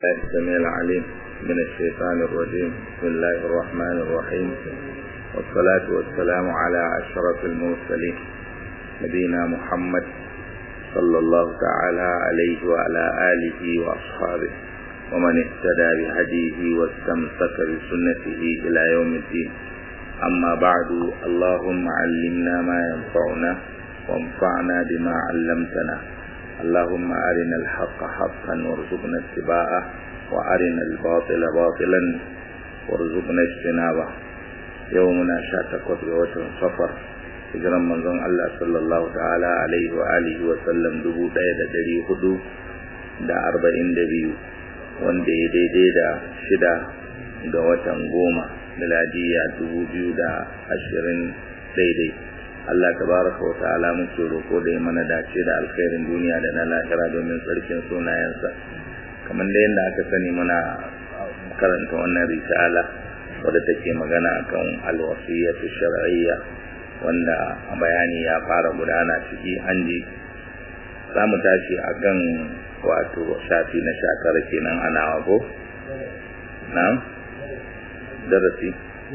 الله السميع العليم من الشيطان الرجيم بسم الله الرحمن الرحيم والصلاة والسلام على أشرف المرسلين نبينا محمد صلى الله تعالى عليه وعلى آله وأصحابه ومن اهتدى بهديه واستمسك بسنته إلى يوم الدين أما بعد اللهم علمنا ما ينفعنا وانفعنا بما علمتنا اللهم أرنا الحق حقا وارزقنا اتباعه وأرنا الباطل باطلا وارزقنا اجتنابه يومنا شاتقت بوتن صفر hijiran manzon Allah sallallahu ta'ala alaihi wa alihi wa sallam dubu ɗaya da ɗari hudu da arba'in da biyu wanda ya daidai da shida ga watan goma miladiya dubu biyu da ashirin daidai Allah tabaraka wa ta'ala muke roko da ya mana dace da alkhairin duniya da na lahira domin tsarkin sunayensa kamar da yadda aka sani muna karanta wannan risala wadda take magana akan alwasiyatu shar'iyya wanda bayani ya fara gudana ciki an ji za mu tashi akan wato shafi na sha tara kenan ana wago na darasi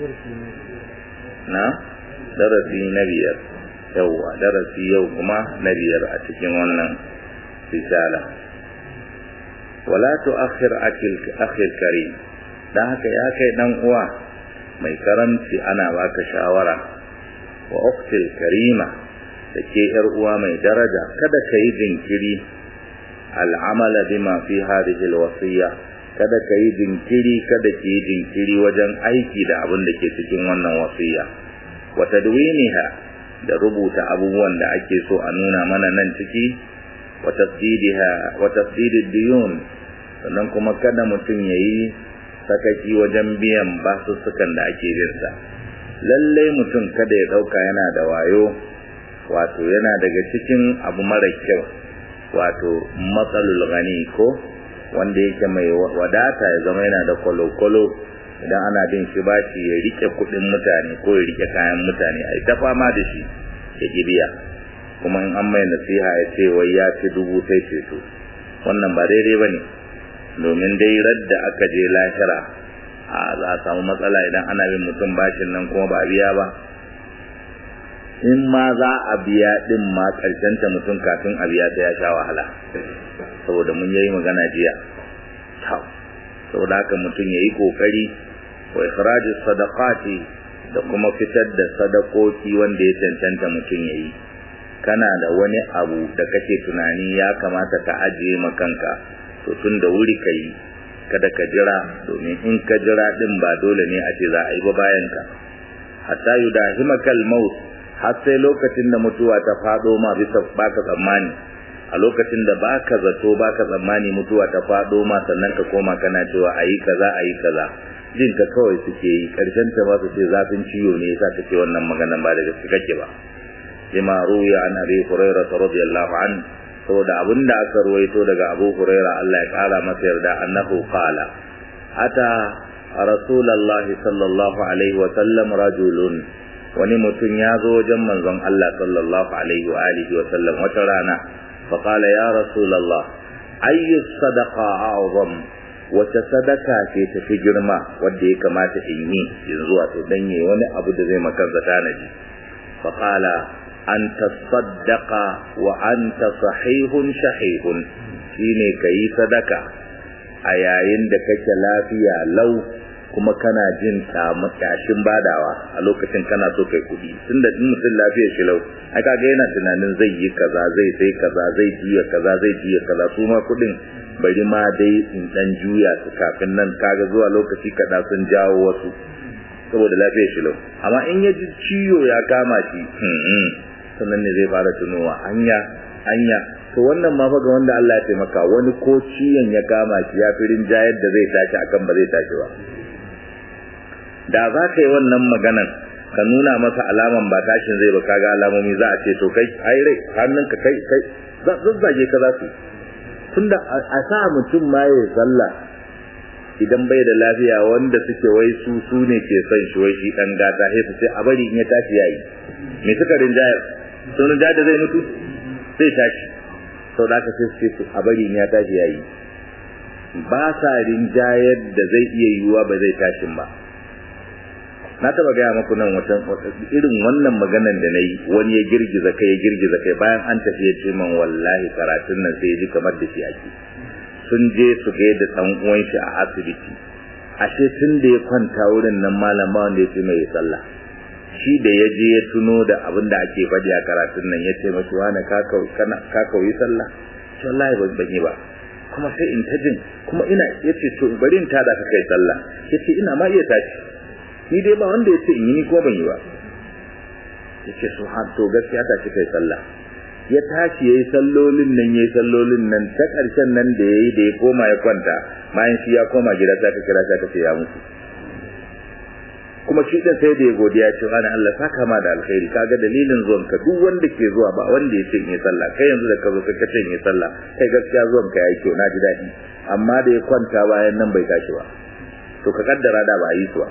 na darasi na biyar yauwa darasi yau kuma na biyar a cikin wannan risala wala tu'akhir akhil karim dan haka ya kai dan uwa mai karamci ana baka shawara wa ukhtil karima da ke yar uwa mai daraja kada ka yi jinkiri al'amala bima fi hadhihi alwasiya kada ka yi jinkiri kada ki yi jinkiri wajen aiki da abin da ke cikin wannan wasiya wa tadwiniha da rubuta abubuwan da ake so a nuna mana nan ciki wa tasdidiha wa tasdidid diyun sannan kuma kada mutum yayi sakaki wajen biyan basussukan da ake binsa lalle mutum kada ya dauka yana da wayo wato yana daga cikin abu mara kyau wato matsalul gani ko wanda yake mai wadata ya zama yana da kwalo-kwalo idan ana bin shi bashi ya rike kudin mutane ko ya rike kayan mutane a ta fama da shi ya gibiya kuma in an mai nasiha ya ce wai ya ci dubu sai ceto wannan ba daidai ba ne domin dai radda aka je lahira a za a samu matsala idan ana bin mutum bashin nan kuma ba a biya ba in ma za a biya din ma ta mutum kafin a biya ta ya sha wahala saboda mun yi magana jiya saboda haka mutum ya yi kokari wa ikhrajus sadaqati da kuma fitar da sadakoki wanda ya cancanta mutum ya yi kana da wani abu da kake tunani ya kamata ka ajiye ma kanka to tun da wuri ka yi kada ka jira domin in ka jira din ba dole ne a ce za a yi ba bayan ka hatta yudahimakal maut har sai lokacin da mutuwa ta fado ma bisa baka tsammani a lokacin da baka zato baka tsammani mutuwa ta fado ma sannan ka koma kana cewa ayi kaza ayi kaza jin ka kawai suke yi karshen ta ba su ce zafin ciwo ne yasa take wannan magana ba da gaske kake ba lima ruya an abi hurairah radiyallahu an saboda abinda aka ruwaito daga abu hurairah Allah ya kara masa yarda annahu qala ata rasulullahi sallallahu alaihi wa sallam rajulun wani mutum ya zo wajen manzon Allah sallallahu alaihi wa alihi wa sallam wata rana fa qala ya rasulullah ayyu sadaqa a'zam wace sadaka ce ta fi girma wanda ya kamata in yi yanzu wato dan yi wani abu da zai maka zata naji fa qala an tasaddaqa wa anta sahihun shahihun shine kai sadaka a yayin da kake lafiya lau kuma kana jin tashin badawa a lokacin kana so kai kudi tunda in mutum lafiyar shi lau ai kaga yana tunanin zai yi kaza zai sai kaza zai juya kaza zai juya kaza su ma kudin bari ma dai in dan juya su kafin nan kaga zuwa lokaci kada sun jawo wasu saboda lafiyar shi lau amma in ya ji ciwo ya kama shi sannan ne zai fara tunowa hanya hanya to wannan ma fa ga wanda Allah ya taimaka wani ko ciyon ya kama shi ya fi rinjayar da zai tashi akan ba zai tashi ba da za ka yi wannan maganan ka nuna masa alaman ba tashin zai ba kaga alamomi za a ce to kai ai rai hannunka kai kai zazzage ka za su tunda a sa mutum ma ya sallah idan bai da lafiya wanda suke wai su su ne ke son shi wai shi dan gata sai su ce a bari in ya tashi yayi me suka rinjayar sun rinjayar da zai mutu zai tashi sau da aka sai su ce a bari in ya tashi yayi ba sa rinjayar da zai iya yiwuwa ba zai tashin ba na taba gaya maku nan wata irin wannan maganan da na yi wani ya girgiza kai ya girgiza kai bayan an tafi ya ce man wallahi karatun nan sai ya ji kamar da shi ake sun je su ga da ɗan uwan shi a asibiti ashe tun da ya kwanta wurin nan malam ba wanda ya ce mai sallah shi da ya je ya tuno da abin da ake faɗi a karatun nan ya ce mashi wani ka kauyi sallah shi wallahi ban yi ba kuma sai in ta jin kuma ina ya ce to bari in tada ka kai sallah ya ce ina ma iya tashi ni dai ba wanda ya ce in yi ni ko ban yi ba ya ce su har to gaskiya ta ci kai sallah ya tashi ya yi sallolin nan ya yi sallolin nan ta ƙarshen nan da ya yi da ya koma ya kwanta bayan shi ya koma gida ta ka kira ta ka ce ya mutu kuma shi din sai da ya godiya ce wani Allah saka ma da alkhairi kaga dalilin zuwan ka duk wanda ke zuwa ba wanda ya ce in yi sallah kai yanzu da ka zo ka ce in yi sallah kai gaskiya zuwan ka yayi kyau na ji daɗi amma da ya kwanta bayan nan bai tashi ba to ka kaddara da ba a yi su ba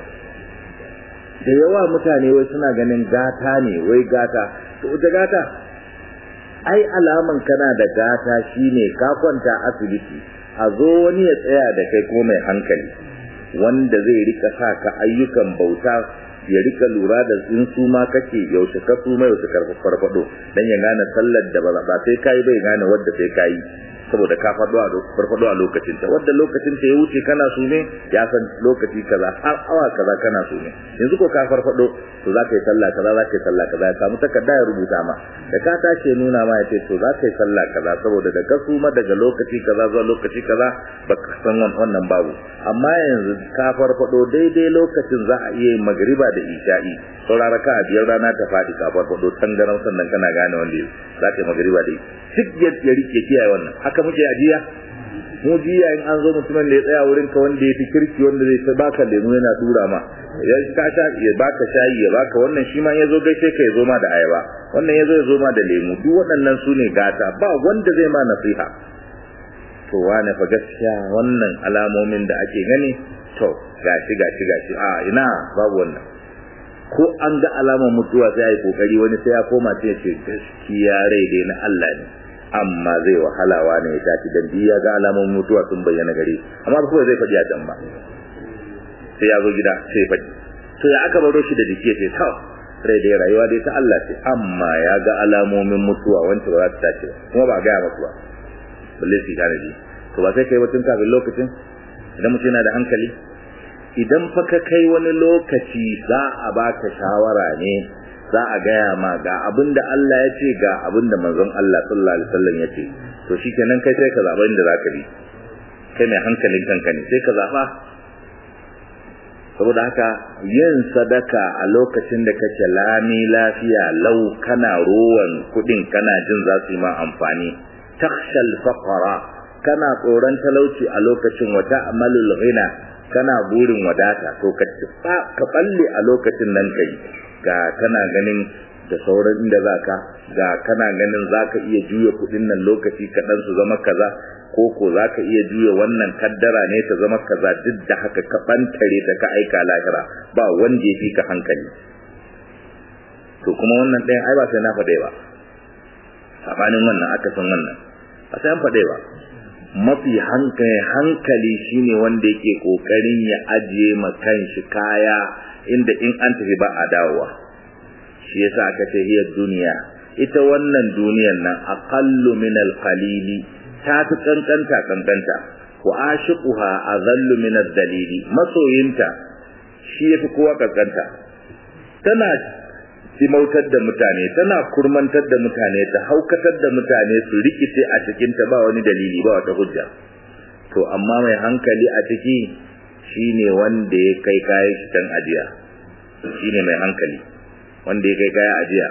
da yawa mutane wai suna ganin gata ne wai gata to ita gata ai alaman kana da gata shine ka kwanta asibiti a zo wani ya tsaya da kai ko mai hankali wanda zai rika sa ka ayyukan bauta ya rika lura da in su ma kake yaushe ka su mai yaushe farfado dan ya gane sallar da ba ba sai kai bai gane wadda sai kai saboda ka fado a farfado a lokacin ta wadda lokacin ta ya wuce kana su ne ya san lokaci kaza har awa kaza kana su ne yanzu ko ka farfado to za ka yi sallah kaza za ka yi sallah kaza ya samu takarda ya rubuta ma da ka tashi nuna ma ya ce to za ka yi sallah kaza saboda da ka suma daga lokaci kaza zuwa lokaci kaza ba ka san wannan babu amma yanzu ka farfado daidai lokacin za a iya yin magriba da isha'i saurara ka a biyar rana ta faɗi ka farfado tangaran sannan kana gane wanda za ka yi magriba da duk ya rike kiyaye wannan haka muke ajiya mu jiya in an zo mutumin da ya tsaya wurin ka wanda ya fi kirki wanda zai ta baka lemu yana dura ma ya ka sha ya baka shayi ya baka wannan shi ma ya zo gaishe ka ya zo ma da ayaba wannan ya zo ya zo ma da lemu duk waɗannan su ne gata ba wanda zai ma nasiha to wane fa gaskiya wannan alamomin da ake gani to gashi gashi gashi a ina babu wannan ko an ga alamar mutuwa sai ya yi kokari wani sai ya koma sai ya ce gaskiya rai dai na Allah ne amma zai wahalawa ne ya tashi dan ya ga alamomin mutuwa sun bayyana gare amma ba zai faɗi a can ba sai ya zo gida sai ya faɗi to ya aka baro shi da jiki sai ta rai dai rayuwa dai ta Allah ce amma ya ga alamomin mutuwa wancan ba za ta tashi ba kuma ba a gaya masu ba balle su tanadi to ba sai kai batun kafin lokacin idan mutum yana da hankali idan fa ka kai wani lokaci za a baka shawara ne za a gaya ma ga abin da Allah ya ce ga abin da manzon Allah sallallahu alaihi wasallam ya ce to shikenan kai sai ka zaba inda zaka bi kai mai hankalin kanka ne sai ka zaba saboda haka yin sadaka a lokacin da kake lami lafiya lau kana rowan kudin kana jin za su yi ma amfani takhshal faqara kana tsoron talauci a lokacin wata amalul ghina kana burin wadata to ka ka balle a lokacin nan kai ga kana ganin da sauran inda zaka ga kana ganin zaka iya juya kudin nan lokaci kaɗan su zama kaza ko ko zaka iya juya wannan kaddara ne ta zama kaza duk da haka ka bantare da ka aika lahira ba wanda ya fi ka hankali to kuma wannan ɗayan ai ba sai na faɗe ba sabanin wannan aka san wannan ba sai an faɗe ba mafi hankali hankali shine wanda yake kokarin ya ajiye ma kanshi kaya inda in an tafi ba a dawowa shi yasa aka ce hiya duniya ita wannan duniyar nan aqallu min alqalili ta fi kankanta kankanta wa ashiquha azallu min ad-dalili masoyinta shi yafi kowa kankanta tana simautar da mutane tana kurmantar da mutane ta haukatar da mutane su rikice a cikin ta ba wani dalili ba wata hujja to amma mai hankali a ciki shine wanda ya kai kayan shi kan ajiya shine mai hankali wanda ya kai kayan ajiya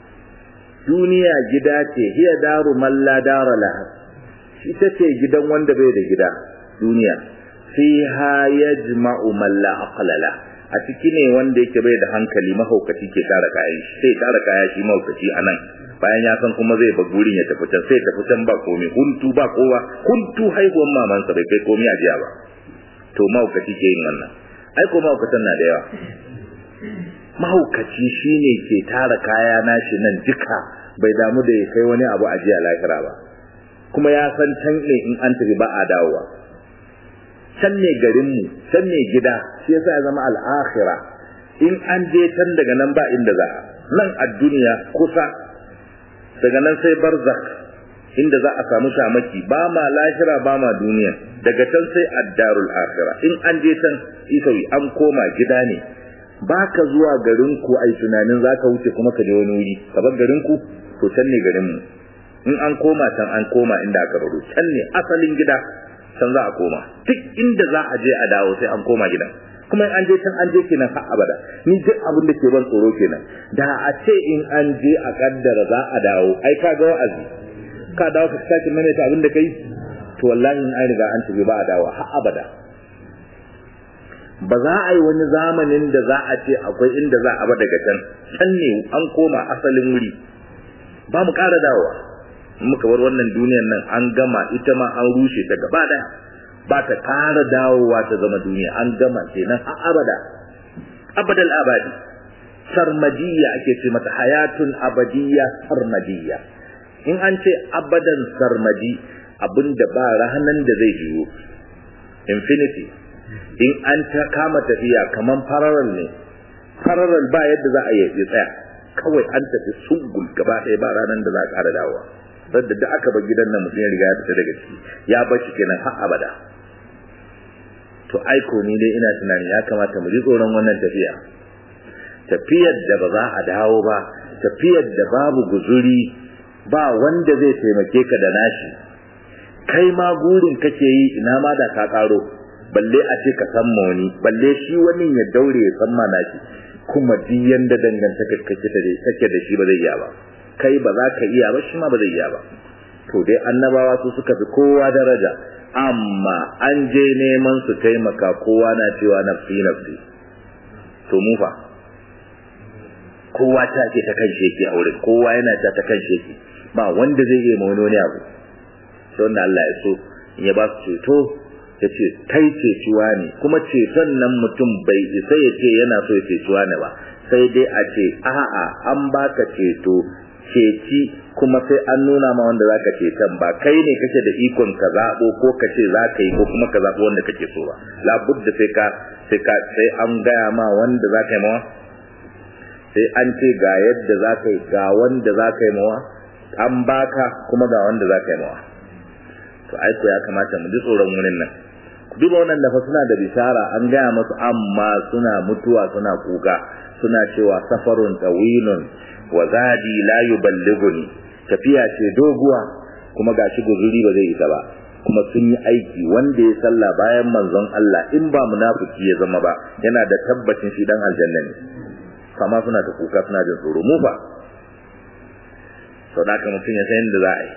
duniya gida ce hiya daru man la dara laha ita ce gidan wanda bai da gida duniya fiha yajma'u man la aqla lahu a ciki ne wanda yake bai da hankali mahaukaci ke tara kayan shi sai tara kaya shi mahaukaci a nan bayan ya san kuma zai ba gurin ya tafi can sai tafi can ba komai huntu ba kowa huntu haihuwan mamansa bai kai komai a jiya ba to mahaukaci ke yin wannan ai ko mahaukatan na da yawa mahaukaci shine ke tara kaya nashi nan duka bai damu da ya kai wani abu a jiya lahira ba kuma ya san can ne in an tafi ba a dawowa can ne garinmu can ne gida shi yasa ya zama al'akhira in an je can daga nan ba inda za nan a duniya kusa daga nan sai barzak inda za a samu shamaki ba ma lahira ba ma duniya daga can sai addarul akhira in an je can isawi an koma gida ne ba ka zuwa garinku ai tunanin za ka wuce kuma ka je wani wuri ka bar garinku to can ne garinmu in an koma can an koma inda aka baro can ne asalin gida can za a koma duk inda za a je a dawo sai an koma gidan kuma an je can an je kenan har abada ni duk abin da ke ban tsoro kenan da a ce in an je a kaddara za a dawo ai ka ga wa'azi ka dawo ka sake maimaita abin da kai to wallahi in an riga an tafi ba a dawo har abada ba za a yi wani zamanin da za a ce akwai inda za a ba daga can can ne an koma asalin wuri ba mu ƙara dawowa muka bar wannan duniyar nan an gama ita ma an rushe ta gaba daya ba ta ƙara dawowa ta zama duniya an gama kenan har abada abadal abadi sarmadiyya ake ce mata hayatun abadiyya sarmadiyya in an ce abadan sarmadi abinda ba rahanan da zai juyo infinity in an ta kama tafiya kaman parallel ne parallel ba yadda za a yi tsaya kawai an tafi sungul gaba ɗaya ba ranar da za a ƙara dawowa sadda da aka bar gidan nan mutum ya riga ya fita daga ciki ya bar shi kenan har abada to aiko ni dai ina tunani ya kamata mu ji tsoron wannan tafiya tafiyar da ba za a dawo ba tafiyar da babu guzuri ba wanda zai taimake ka da nashi kai ma gurin kake yi ina ma da ka karo balle a ce ka san wani balle shi wani ya daure ya san ma nashi kuma duk yanda dangantaka kake da kake da shi ba zai iya ba kai ba za ka iya ba shi ma ba zai iya ba to dai annabawa su suka fi kowa daraja amma an je neman su taimaka kowa na cewa nafsi nafsi to mu fa kowa ta ce ta kan sheki a wurin kowa yana ta ta kan sheki ba wanda zai iya wani wani abu sai wanda Allah ya so in ya ba su ceto ya ce kai cecuwa ne kuma ceton nan mutum bai isa ya ce yana so ya cecuwa ne ba sai dai a ce a'a an baka ceto ceci kuma sai an nuna ma wanda zaka ceton ba kai ne kake da ikon ka zabo ko ka ce zaka yi ko kuma ka zabo wanda kake so ba labudda sai ka sai ka sai an gaya ma wanda zaka yi mawa sai an ce ga yadda zaka yi ga wanda zaka yi mawa an baka kuma ga wanda zaka yi mawa to ai ko ya kamata mu ji tsoron wurin nan ku duba wannan da fa suna da bishara an gaya masu amma suna mutuwa suna kuka suna cewa safarun tawilun wa zadi la yuballighuni tafiya ce doguwa kuma gashi guzuri ba zai isa ba kuma sun yi aiki wanda ya salla bayan manzon Allah in ba munafiki ya zama ba yana da tabbacin shi dan aljanna ne kama suna ta kuka suna jin tsoro mu fa sau da mutum ya san yadda za a yi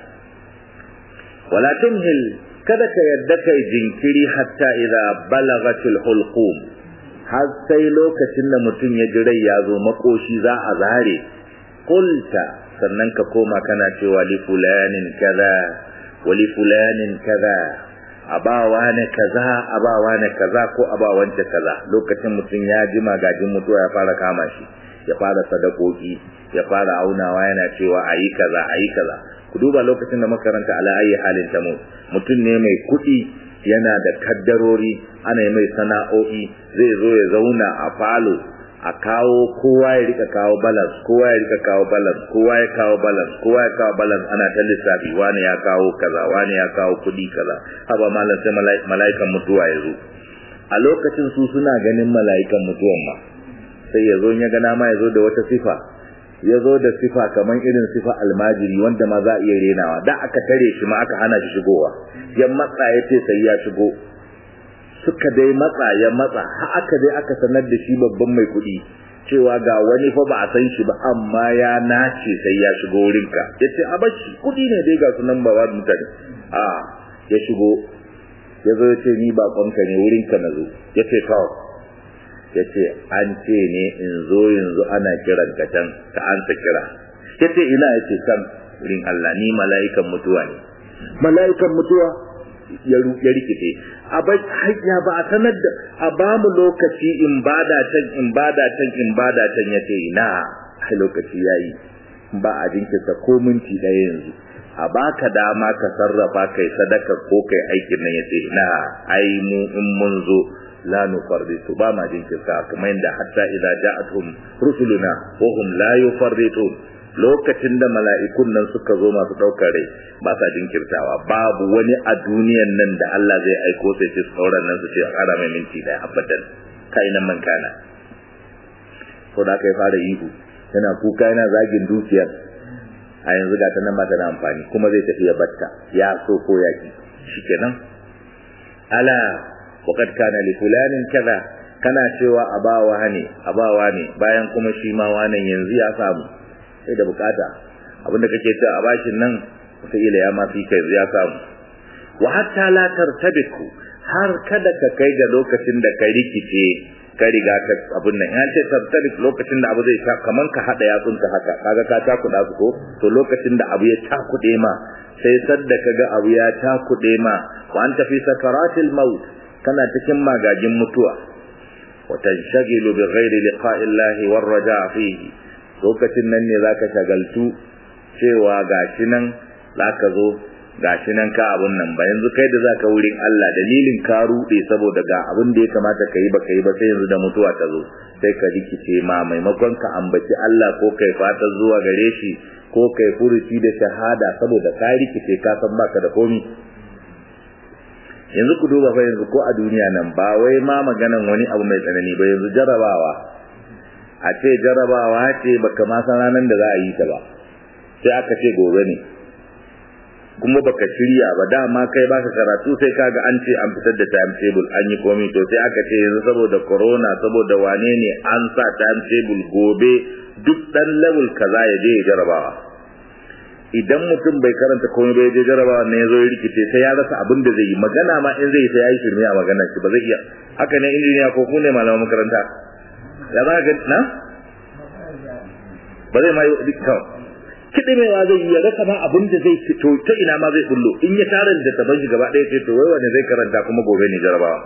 wala tumhil kada ka yadda kai jinkiri hatta idza balagatil hulqum har sai lokacin da mutum ya ji rai ya zo makoshi za a zare qulta sannan ka koma kana cewa li fulanin kaza wa li fulanin kaza abawa ne kaza abawa ne kaza ko abawance kaza lokacin mutum ya ji magajin mutuwa ya fara kama shi ya fara sadakoki ya fara aunawa yana cewa ayi kaza ayi kaza ku duba lokacin da makaranta ala ayi halin tamu mutum ne mai kuɗi yana da kaddarori ana yi mai sana'o'i zai zo ya zauna a falo a kawo kowa ya rika kawo balance kowa ya rika kawo balance kowa ya kawo balance kowa ya kawo balance ana ta lissafi wani ya kawo kaza wani ya kawo kuɗi kaza haba malam sai mala'ikan mutuwa ya zo a lokacin su suna ganin mala'ikan mutuwan ma sai ya zo ya gana ma ya zo da wata sifa ya zo da sifa kamar irin sifa almajiri wanda ma za a iya renawa da aka tare shi ma aka hana shi shigowa ya matsa ya ce sai ya shigo suka dai matsa ya matsa har aka dai aka sanar da shi babban mai kuɗi cewa ga wani fa ba a san shi ba amma ya nace sai ya shigo wurinka ya ce a bashi kuɗi ne dai ga sunan ba mutane a ya shigo ya zo ya ce ni baƙonka ne wurinka na zo ya ce kawo ya ce an ce ne in zo yanzu ana kiran ka can ka an ta kira ya ce ina ya ce can wurin Allah ni mala'ikan mutuwa ne mala'ikan mutuwa ya rikice a bai hanya ba a sanar da a ba mu lokaci in bada can in bada can in bada can ya ce ina a lokaci yayi ba a jinkirta ko minti ɗaya yanzu a baka dama ka sarrafa kai sadaka ko kai aikin nan yace na ai mu in mun zo la nufarritu ba ma jinkirta kamar yadda hatta idza ja'atuhum rusuluna wa hum la yufarritun lokacin da mala'ikun nan suka zo masu daukar rai ba sa jinkirtawa babu wani a duniyan nan da Allah zai aiko sai su sauran nan su ce a kara mai minti daya abadan kai nan man kana ko da kai fara ihu yana kuka yana zagin dukiyar a yanzu ga ta nan ba ta da amfani kuma zai tafi ya batta ya so ko yaki shikenan ala waqad kana li fulanin kaza kana cewa abawa ne abawa ne bayan kuma shi ma wannan yanzu ya samu sai da bukata abinda kake cewa a bashin nan wataƙila ya ma fi kai ya samu wa hatta la tartabiku har kada ka kai ga lokacin da ka rikice ka riga ka abun nan ya ce tartabik lokacin da abu zai ta kaman ka hada yatsunka haka kaga ka takuda su ko to lokacin da abu ya takude ma sai sadda kaga abu ya takude ma wa anta fi sakaratil maut kana cikin magagin mutuwa wa tanshagilu bi ghairi liqa'illahi war raja fihi lokacin nan ne zaka shagaltu cewa gashi nan zaka zo gashi nan ka abun nan ba yanzu kai da zaka wurin Allah dalilin ka rude saboda ga abin da ya kamata ka yi ba kai ba sai yanzu da mutuwa ta zo sai ka rikice ma maimakon ka ambaci Allah ko kai fatan zuwa gare shi ko kai furuci da shahada saboda ka rikice ka san baka da komi yanzu ku duba fa yanzu ko a duniya nan ba wai ma maganan wani abu mai tsanani ba yanzu jarabawa a ce jarabawa ce baka ma san ranar da za a yi ta ba sai aka ce gobe ne kuma baka shirya ba dama kai baka karatu sai kaga an ce an fitar da timetable an yi komai to sai aka ce yanzu saboda corona saboda wane ne an sa timetable gobe duk dan level kaza ya je ya jarabawa idan mutum bai karanta komai bai je jarabawa ne ya zo ya rikice sai ya rasa abin da zai yi magana ma in zai yi sai ya yi shirme a maganar shi ba zai iya haka ne injiniya ko ku ne malaman makaranta ya za ga na ba zai ma yi dukkan kiɗimewa zai yi ya rasa ma abin da zai fito ta ina ma zai bullo in ya tara da taban shi gaba ɗaya ce to wai wanda zai karanta kuma gobe ne jarabawa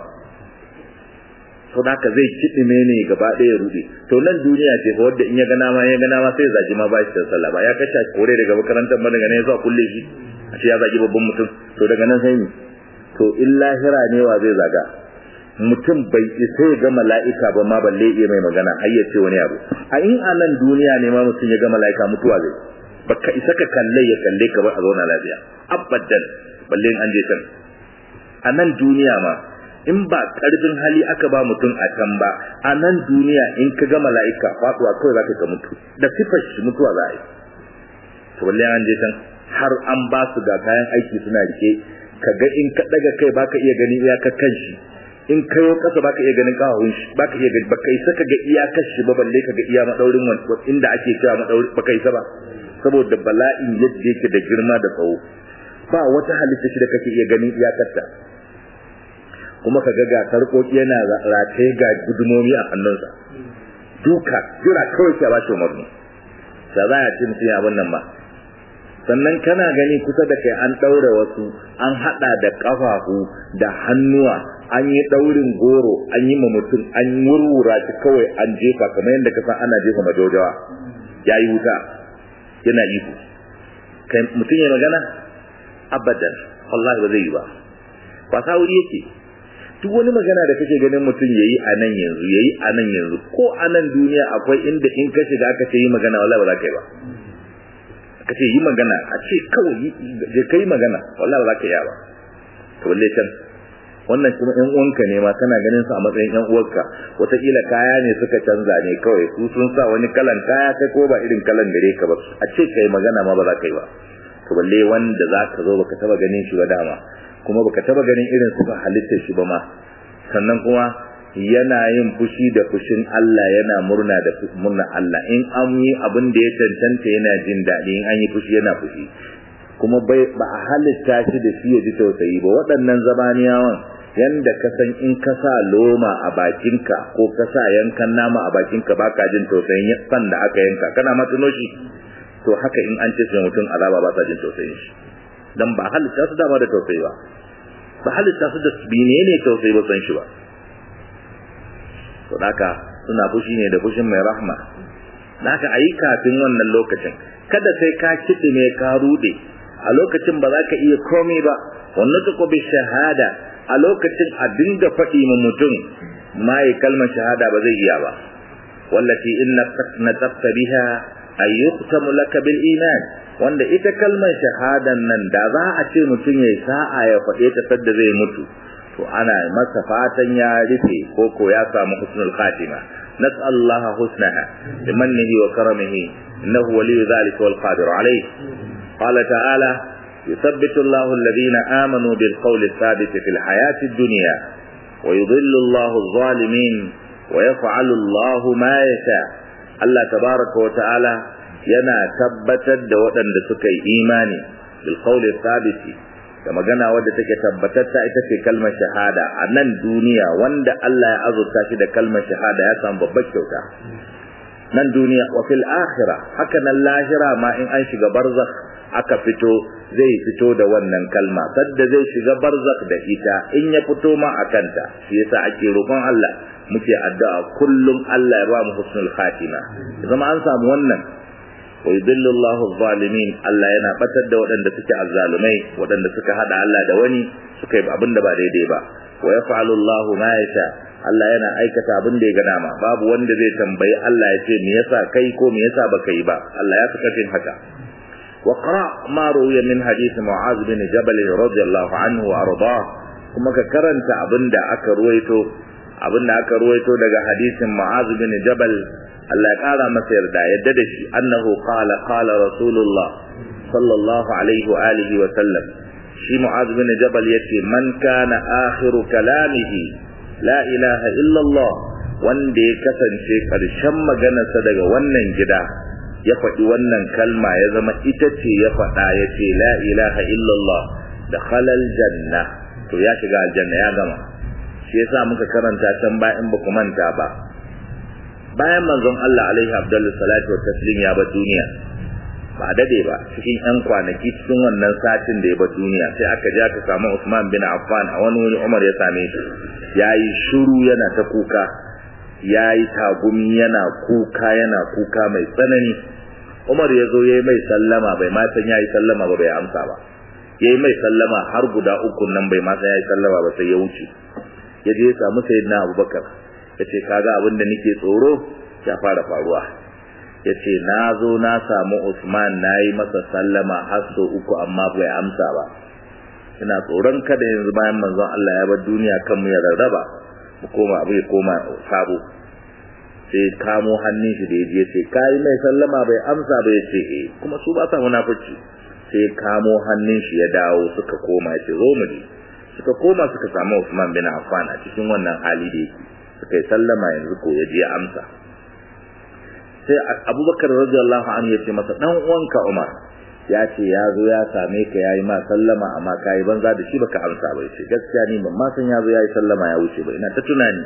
to da zai kiɗime ne gaba ɗaya rude to nan duniya ce fa wanda in ya gana ma ya gana ma sai zaji ma ba shi da sallah ba ya kashe kore daga makarantar ba daga nan ya zuwa kulle shi a ce ya zagi babban mutum to daga nan sai ni to in lahira ne wa zai zaga mutum bai isa ya ga mala'ika ba ma balle iya mai magana har ya ce wani abu a in a nan duniya ne ma mutum ya ga mala'ika mutuwa zai baka isa ka kalle ya kalle ka ba a zauna lafiya abadan balle an je can a nan duniya ma in ba karfin hali aka ba mutum a can ba a nan duniya in ka ga mala'ika faduwa kawai za ka mutu da sifar shi mutuwa za a yi to balle an je can har an ba su ga kayan aiki suna rike ka ga in ka daga kai baka iya gani iyakar kan shi in kayo kasa baka iya ganin kawun shi baka iya gani baka isa ka ga iyakar shi ba balle ka ga iya madaurin wani inda ake cewa madauri baka isa ba saboda bala'in yadda yake da girma da tsawo ba wata halitta shi da kake iya ganin iyakarta kuma ka ga ga sarƙoƙi yana rataye ga gudumomi a hannunsa duka jira kawai ke ba shi umarni da za a ce mutum ya abin nan ba sannan kana gani kusa da kai an ɗaure wasu an haɗa da ƙafafu da hannuwa an yi ɗaurin goro an yi ma mutum an wurwura shi kawai an jefa kamar yadda ka san ana jefa majojawa ya yi wuta yana iko kai mutum ya magana abadan wallahi ba zai yi ba wasa wuri yake duk wani magana da kake ganin mutum yayi a nan yanzu yayi a nan yanzu ko a nan duniya akwai inda in ka shiga aka ce yi magana wallahi ba za ka yi ba aka ce yi magana a ce kawai je kai magana wallahi ba za ka yi ba to walle can wannan kuma ƴan uwanka ne ma kana ganin su a matsayin ƴan uwarka wataƙila kaya ne suka canza ne kawai su sun sa wani kalan kaya kai ko ba irin kalan gare ka ba a ce kai magana ma ba za ka yi ba to balle wanda za ka zo baka taba ganin shi ba dama kuma baka taba ganin irin suka halitta shi ba ma sannan kuma yana yin fushi da fushin Allah yana murna da murna Allah in an yi abin da ya cancanta yana jin daɗi in an yi fushi yana fushi kuma bai ba a halitta shi da shi ya ji tausayi ba waɗannan zabaniyawan yanda ka san in ka sa loma a bakinka ko ka sa yankan nama a bakinka baka jin tausayin san da aka yanka kana ma tuno shi to haka in an ce mutum azaba ba sa jin tausayin shi dan ba halitta su dama da tausayi ba ba halitta su da bine ne tausayi ba san shi ba to haka suna fushi ne da fushin mai rahma haka ayi kafin wannan lokacin kada sai ka kiɗi ne ka rude a lokacin ba za ka iya komai ba wannan tuko bi shahada a lokacin a dinga faɗi ma mutum ma yi kalmar shahada ba zai iya ba wallati inna nataqta biha ay yuqtamu laka bil iman wanda ita kalmar shahadan nan da za a ce mutum yayi sa'a ya faɗe ta sadda zai mutu to ana masa fatan ya rufe ko ko ya samu husnul khatima nas'al Allah husnaha bimannihi wa karamihi innahu waliyyu dhalika wal qadir alayh qala ta'ala يثبت الله الذين آمنوا بالقول الثابت في الحياة الدنيا ويضل الله الظالمين ويفعل الله ما يشاء الله تبارك وتعالى yana tabbatar da waɗanda suka yi imani bil qawli thabiti da magana wadda take tabbatatta ita ce kalmar shahada a nan duniya wanda Allah ya azurta shi da kalmar shahada ya samu babbar kyauta nan duniya wa fil akhirah haka nan lahira ma in an shiga barzakh aka fito zai fito da wannan kalma sadda zai shiga barzakh da ita in ya fito ma a kanta shi yasa ake roƙon Allah muke addu'a kullum Allah ya ba mu husnul khatima zama an samu wannan wa yudillu Allahu zalimin Allah yana batar da waɗanda suke azzalumai waɗanda suka hada Allah da wani suka yi abin da ba daidai ba wa yaf'alu Allahu ma yasha Allah yana aikata abin da ya ga dama babu wanda zai tambayi Allah ya ce me yasa kai ko me yasa baka yi ba Allah ya fi kafin haka وقرأ ما روي من حديث معاذ بن جبل رضي الله عنه وأرضاه kuma ka karanta abin da aka ruwaito abin da aka ruwaito daga hadisin Mu'az bin Jabal Allah ya kara masa yarda yadda da shi annahu qala qala rasulullah sallallahu alaihi wa alihi wa sallam shi Mu'az bin Jabal yace man kana akhiru kalamihi la ilaha illa Allah wanda ya kasance karshen maganarsa daga wannan gida ya faɗi wannan kalma ya zama ita ce ya faɗa ya ce la ilaha illallah da halal janna to ya shiga aljanna ya gama shi yasa muka karanta can bayan ba ku manta ba bayan manzon Allah alaihi abdullu salatu wa taslim ya ba duniya ba dade ba cikin yan kwanaki cikin wannan satin da ya ba duniya sai aka ja ka samu Usman bin Affan a wani wuri Umar ya same shi yayi shiru yana ta kuka yayi tagumi yana kuka yana kuka mai tsanani Umar ya zo ya yi mai sallama bai ma san ya yi sallama ba bai amsa ba ya yi mai sallama har guda uku nan bai ma san ya yi sallama ba sai ya wuce ya je ya samu sayyidina Abubakar ya ce kaga abin da nake tsoro ya fara faruwa ya ce na zo na samu Usman na yi masa sallama har so uku amma bai amsa ba ina tsoron kada yanzu bayan manzon Allah ya bar duniya kan mu ya rarraba mu koma abu ya koma sabo sai kamo hannun shi da ya je sai kai mai sallama bai amsa ba ya ce eh kuma su ba sa munafici sai kamo hannun shi ya dawo suka koma ya ce zo mu je suka koma suka samu Usman bin Affan a cikin wannan hali da yake suka yi sallama yanzu ko ya je amsa sai Abubakar radiyallahu anhu ya ce masa dan uwanka Umar ya ce ya zo ya same ka yayi ma sallama amma kai banza da shi baka amsa ba ya ce gaskiya ni ban ma san ya zo yayi sallama ya wuce ba ina ta tunani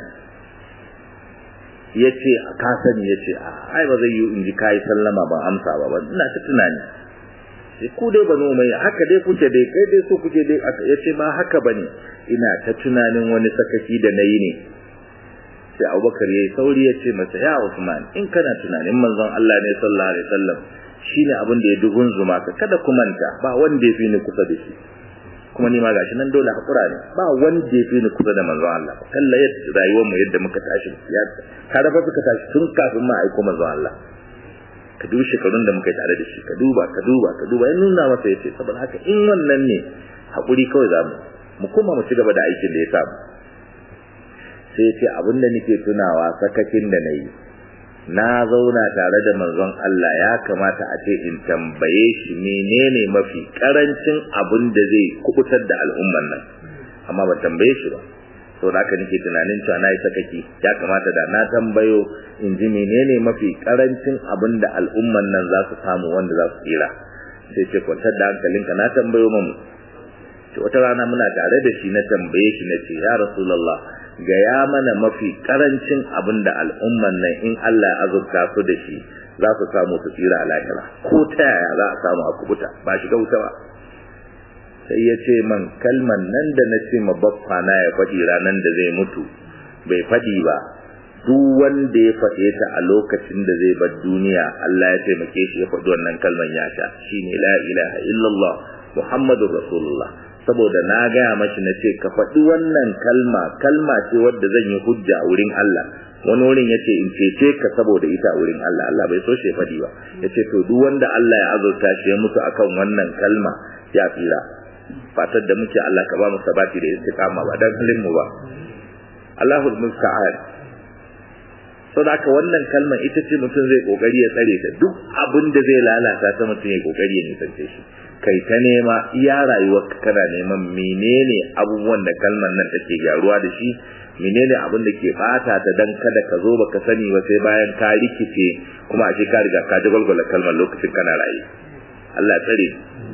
ya ce ka sani ya ce a ai ba zai yi in ji kayi sallama ban amsa ba ba ina ta tunani sai ku dai bano mai haka dai kuke dai kai dai so kuke dai ya ce ba haka bane ina ta tunanin wani sakaki da nayi ne sai Abubakar yayi sauri ya ce masa ya Usman in kana tunanin manzon Allah ne sallallahu alaihi wasallam shine abin da ya dugun zuma ka kada ku manta ba wanda ya fi ni kusa da shi kuma ni ma gashi nan dole hakura ne ba wanda ya fi ni kusa da manzon Allah kalla yadda rayuwar mu yadda muka tashi ya ka da suka tashi tun kafin ma aiko manzon Allah ka dubi shekarun da muka yi tare da shi ka duba ka duba ka duba ya nuna masa yace saboda haka in wannan ne hakuri kawai za mu mu kuma mu ci gaba da aikin da ya samu sai yace abin da nake tunawa sakakin da nayi na zauna tare da manzon Allah ya kamata a ce in tambaye shi menene mafi karancin abin da zai kubutar da al'umman nan amma ba tambaye shi ba to da haka nake tunanin cewa na yi sakaki ya kamata da na tambayo in ji menene mafi karancin abin da al'umman nan za su samu wanda za su tsira sai ce kwantar da hankalinka na tambayo mamu to wata rana muna tare da shi na tambaye shi na ce ya rasulullah gaya mana mafi karancin abin da al'umman nan in Allah ya azurta su da shi za su samu su tsira a lahira ko ta yaya za a samu a kubuta ba shiga wuta ba sai ya ce man kalman nan da na ce ma baffa na ya faɗi ranar da zai mutu bai faɗi ba duk wanda ya faɗe ta a lokacin da zai bar duniya Allah ya taimake shi ya faɗi wannan kalman ya sha shine la ilaha illallah muhammadur rasulullah saboda na gaya mashi na ce ka faɗi wannan kalma kalma ce wadda zan yi hujja a wurin Allah wani wurin yace in cece ka saboda ita a wurin Allah Allah bai so shi faɗi ba yace to duk wanda Allah ya azurta shi ya mutu akan wannan kalma ya tsira fatar da muke Allah ka ba mu sabati da istiqama ba dan halin mu ba Allahul musta'an so da haka wannan kalmar ita ce mutum zai kokari ya tsare ta duk abin da zai lalata ta mutum ya kokari ya nisance shi kai ta nema iya rayuwar kana neman menene abubuwan da kalmar nan take gyaruwa da shi menene abin da ke bata ta dan kada ka zo baka sani ba sai bayan ka rikice kuma a ka riga ka ji gwalgwala kalmar lokacin kana raye Allah tsare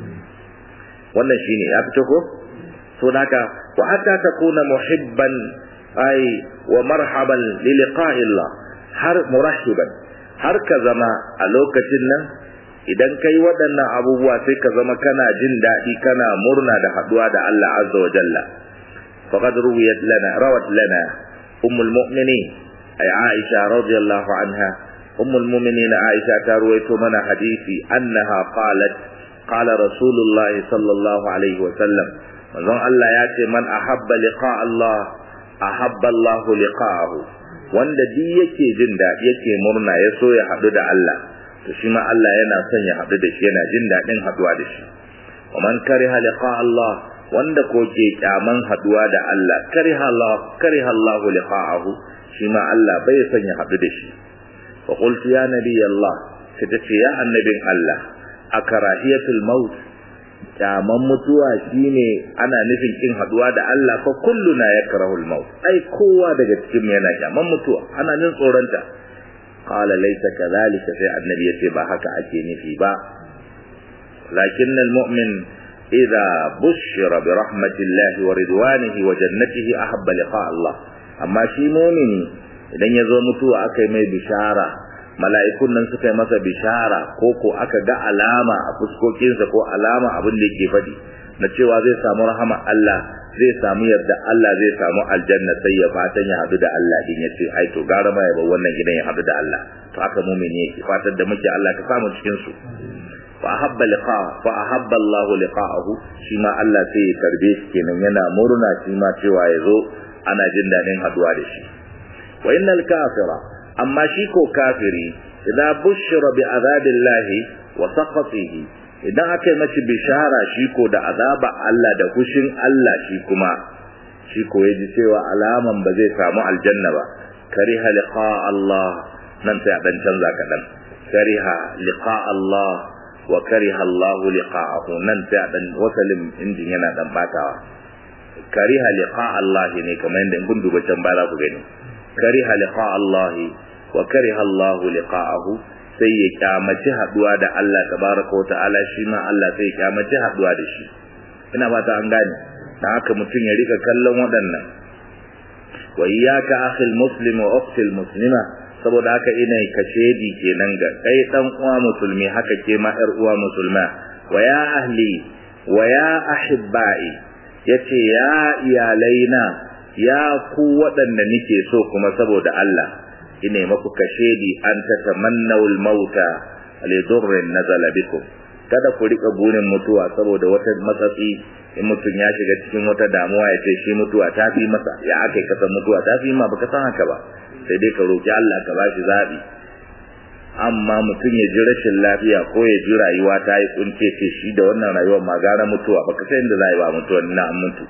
wannan shine ya fito ko so naka wa hatta takuna muhibban ay wa marhaban li liqa'illah har murahiban har ka zama a lokacin nan idan kai waɗannan abubuwa sai ka zama kana jin daɗi kana murna da haɗuwa da Allah azza wa jalla faqad ruwiyat lana rawat lana ummul mu'minin ay aisha radiyallahu anha ummul mu'minin aisha ta ruwaito mana hadisi annaha qalat qala rasulullahi sallallahu alaihi wa sallam manzon Allah ya ce man ahabba liqa Allah ahabba Allah liqa'ahu wanda duk yake jin daɗi yake murna ya so ya haɗu da Allah to shi ma Allah yana son ya haɗu da shi yana jin daɗin haɗuwa da shi wa man kariha liqa Allah wanda ko ke kyaman haɗuwa da Allah kariha Allah kariha Allah liqa'ahu shi ma Allah bai son ya haɗu da shi fa qultu ya nabi Allah sai ta ce ya annabin Allah akarahiyatul maut kyaman mutuwa shine ana nufin kin haduwa da Allah fa kulluna yakrahul maut ai kowa daga cikin yana kyaman mutuwa ana jin tsoronta qala laysa kadhalika sai annabi yace ba haka ake nufi ba lakin almu'min idza bushira bi rahmatillahi wa ridwanihi wa jannatihi ahabba liqa Allah amma shi mu'mini idan yazo mutuwa akai mai bishara mala'ikun nan suka yi masa bishara ko ko aka ga alama a fuskokinsa ko alama abin da yake faɗi na cewa zai samu rahama Allah zai samu yarda Allah zai samu aljanna sai ya fatan ya haɗu da Allah din ya ce ai to gara ma ya bar wannan gidan ya haɗu da Allah to haka mumini yake fatan da muke Allah ka samu cikin su fa ahabba liqa fa ahabba Allah liqa'ahu shi ma Allah sai ya karbe shi kenan yana murna shi ma cewa ya zo ana jin daɗin haɗuwa da shi wa innal kafira amma shi ko kafiri idan bushira bi azabillahi wa saqatihi idan aka yi mashi bishara shi ko da azaba Allah da kushin Allah shi kuma shi ko yaji cewa alaman ba zai samu aljanna ba kariha liqa Allah nan sai dan canza kadan kariha liqa Allah wa kariha Allah liqa'ahu nan sai dan wasalin injin yana dan batawa kariha liqa Allah ne kamar yadda in kun duba can ba za ku gani kariha liqa Allah wa kariha Allah liqa'ahu sai ya kyamaci haduwa da Allah tabaraka wa ta'ala shi ma Allah sai ya kyamaci haduwa da shi ina fata an gane dan haka mutum ya rika kallon waɗannan wa iyyaka akhil muslim wa ukhtil muslima saboda haka ina kashedi kenan ga kai dan uwa musulmi haka ke ma yar uwa musulma wa ya ahli wa ya ahibbai yace ya iyalaina ya ku waɗanda nike so kuma saboda Allah ine maku kashedi an tatamannawul mauta li durrin nazala bikum kada ku rika burin mutuwa saboda wata matsatsi in mutum ya shiga cikin wata damuwa ya ce shi mutuwa ta fi masa ya aka yi kasan mutuwa ta fi ma baka san haka ba sai dai ka roki Allah ka bashi zabi amma mutum ya ji rashin lafiya ko ya ji rayuwa ta yi kunce ce shi da wannan rayuwar ma gara mutuwa baka san inda za yi ba mutuwa na mutu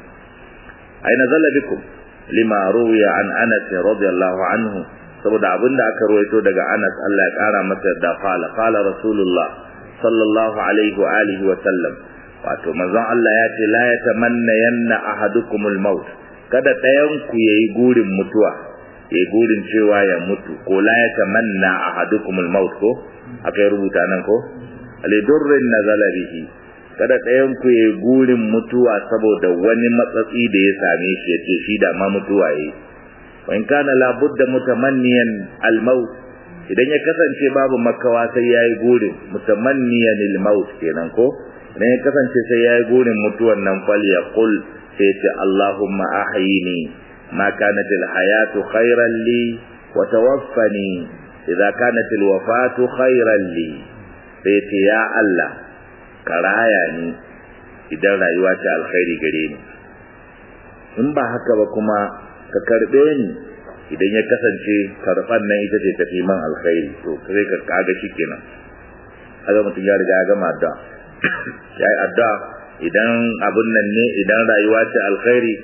ai nazala bikum lima ruwiya an anas radiyallahu anhu saboda abin da aka ruwaito daga Anas Allah ya kara masa da qala qala rasulullah sallallahu alaihi wa alihi wa sallam wato manzon Allah ya ce la yatamanna yanna ahadukumul maut kada ɗayan ku yayi gurin mutuwa yayi gurin cewa ya mutu ko la yatamanna ahadukumul maut ko akai rubuta nan ko alidurrin nazala bihi kada ɗayan ku yayi gurin mutuwa saboda wani matsatsi da ya same shi ya ce shi da ma mutuwa yayi wa in kana la budda mutamanniyan al maut idan ya kasance babu makawa sai yayi gurin mutamanniyan al maut kenan ko idan ya kasance sai yayi gurin mutuwan nan fal yaqul sai ce allahumma ahyini ma kanat al hayatu khayran li wa tawaffani idza kanat al wafatu khayran li sai ce ya allah karaya ni idan rayuwa ta alkhairi gare ni in ba haka ba kuma ka karbe ni idan ya kasance karban nan ita ce tafi man alkhairi to sai ka kaga kenan aga mutum ya riga ya gama addu'a ya yi addu'a idan abun nan ne idan rayuwa ce alkhairi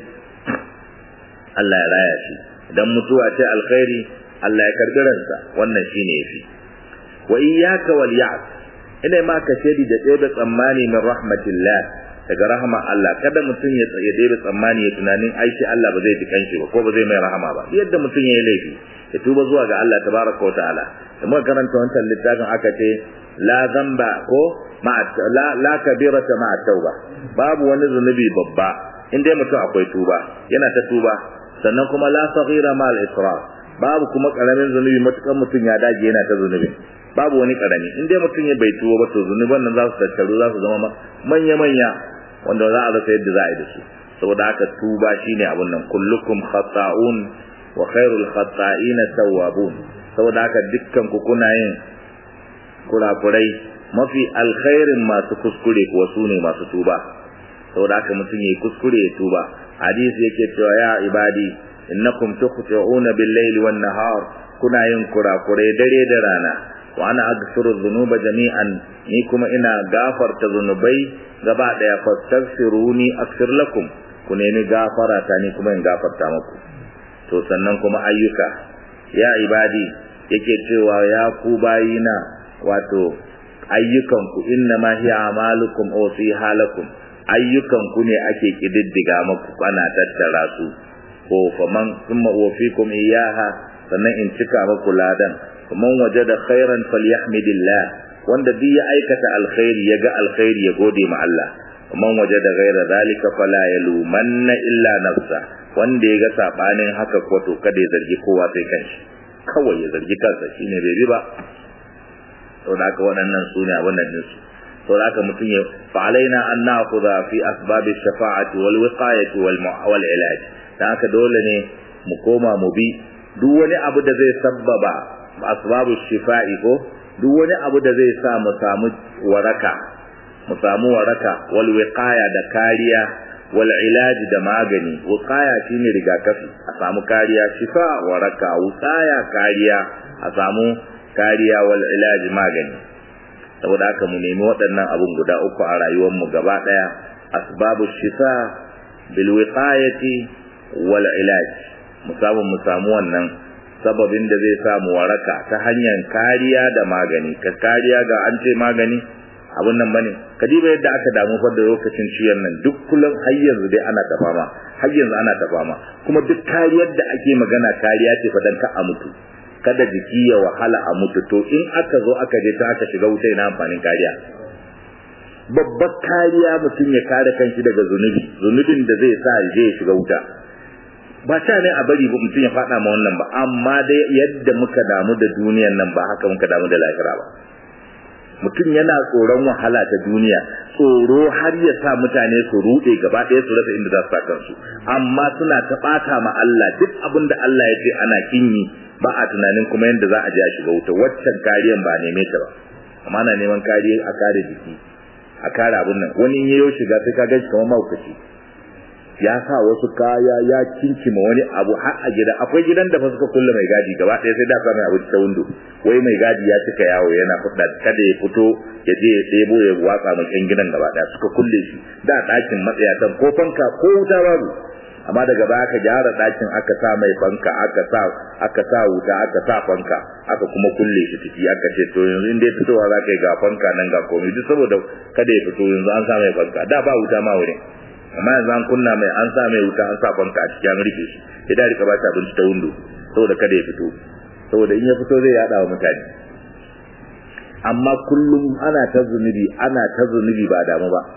Allah ya raya shi idan mutuwa ce alkhairi Allah ya karbi ransa wannan shine yafi wa iyyaka wal ya'as ina ma ka shedi da ɗebe tsammani min rahmatillah daga rahama Allah kada mutum ya ya ɗebe tsammani ya tunanin aiki Allah ba zai ji kanshi ba ko ba zai mai rahama ba yadda mutum ya yi laifi ya tuba zuwa ga Allah tabaraka wa ta'ala da muka karanta wancan littafin aka ce la zamba ko la la kabirata ma'a tauba babu wani zunubi babba in dai mutum akwai tuba yana ta tuba sannan kuma la saghira ma al-israr babu kuma karamin zunubi matukan mutum ya dage yana ta zunubi babu wani karami in dai mutum ya bai tuwo ba to zunuban nan za su tattaru za su zama manya manya wanda za a rasa yadda za a yi da su saboda haka tuba shine abun nan kullukum khata'un wa khairul khata'ina tawwabun saboda haka dukkan ku kuna yin kurakurai mafi alkhairin masu kuskure kuwa su ne masu tuba saboda haka mutum yayi kuskure ya tuba hadisi yake cewa ya ibadi innakum tukhti'una bil-layli wan-nahar kuna yin kurakurai dare da rana wa ana aghfiru dhunuba jami'an ni kuma ina gafarta zunubai gaba daya fastaghfiruni aghfir lakum ku nemi gafara ta ni kuma in gafarta muku to sannan kuma ayyuka ya ibadi yake cewa ya ku bayina wato ayyukan ku inna ma hiya amalukum aw fi halakum ayyukan ku ne ake kididdiga muku ana tattara su ko faman thumma uwfikum iyaha sannan in cika muku ladan faman wajada khairan falyahmidillah wanda duk ya aikata alkhairi ya ga alkhairi ya gode ma Allah faman wajada ghaira zalika fala yalumanna illa nafsa wanda ya ga sabanin haka ko to kada ya zargi kowa sai kanshi kawai ya zargi kansa shine bai bi ba saboda haka waɗannan su ne abin nan su saboda haka mutum ya fa alaina an na'khudha fi asbabi shafa'ati wal wiqayati wal wal ilaj dan haka dole ne mu koma mu bi duk wani abu da zai sabbaba asbabu shifa'i ko duk wani abu da zai sa mu samu waraka mu samu waraka wal wiqaya da kariya wal ilaji da magani wiqaya shine rigakafi a samu kariya shifa waraka wiqaya kariya a samu kariya wal ilaji magani saboda haka mu nemi waɗannan abun guda uku a rayuwar mu gaba daya asbabu shifa bil wiqayati wal ilaj mu samu mu samu wannan sababin da zai samu waraka ta hanyar kariya da magani ka kariya ga an ce magani abun nan bane kadiba yadda aka damu fa da lokacin ciyan nan duk kullum har yanzu dai ana ta fama har yanzu ana ta fama kuma duk kariyar da ake magana kariya ce fa dan ka a mutu kada jiki ya wahala a mutu to in aka zo aka je ta aka shiga wuta ina amfanin kariya babbar kariya mutum ya kare kanshi daga zunubi zunubin da zai sa je ya shiga wuta ba ta ne a bari mutum ya faɗa ma wannan ba amma dai yadda muka damu da duniyan nan ba haka muka damu da lahira ba mutum yana tsoron wahala ta duniya tsoro har ya sa mutane su ruɗe gaba ɗaya su rasa inda za su sa kansu amma suna ta ɓata ma Allah duk abin da Allah ya ce ana kinyi ba a tunanin kuma yadda za a je a shiga wuta waccan kariyan ba neme ta ba amma na neman kariya a kare jiki a kare abin nan wani yayo shiga sai ka gaji kamar mahaukaci ya sa wasu kaya ya kinkima wani abu har a gida akwai gidan da fa suka kulle mai gadi gaba ɗaya sai da sa mai abu ta windo wai mai gadi ya cika yawo yana fudda kada ya fito ya je ya ɗebo ya watsa mai kan gidan gaba ɗaya suka kulle shi da ɗakin matsayatan ko fanka ko wuta babu amma daga baya aka gyara ɗakin aka sa mai fanka aka sa aka sa wuta aka sa fanka aka kuma kulle shi ciki aka ce to yanzu in dai fitowa za ka yi ga fanka nan ga komai duk saboda kada ya fito yanzu an sa mai fanka da ba wuta ma wurin amma yanzu an kunna mai an sa mai wuta an sa fanka a cikin an rufe shi ya da rika bata abinci ta windo saboda kada ya fito saboda in ya fito zai yada wa mutane amma kullum ana ta zunubi ana ta zunubi ba damu ba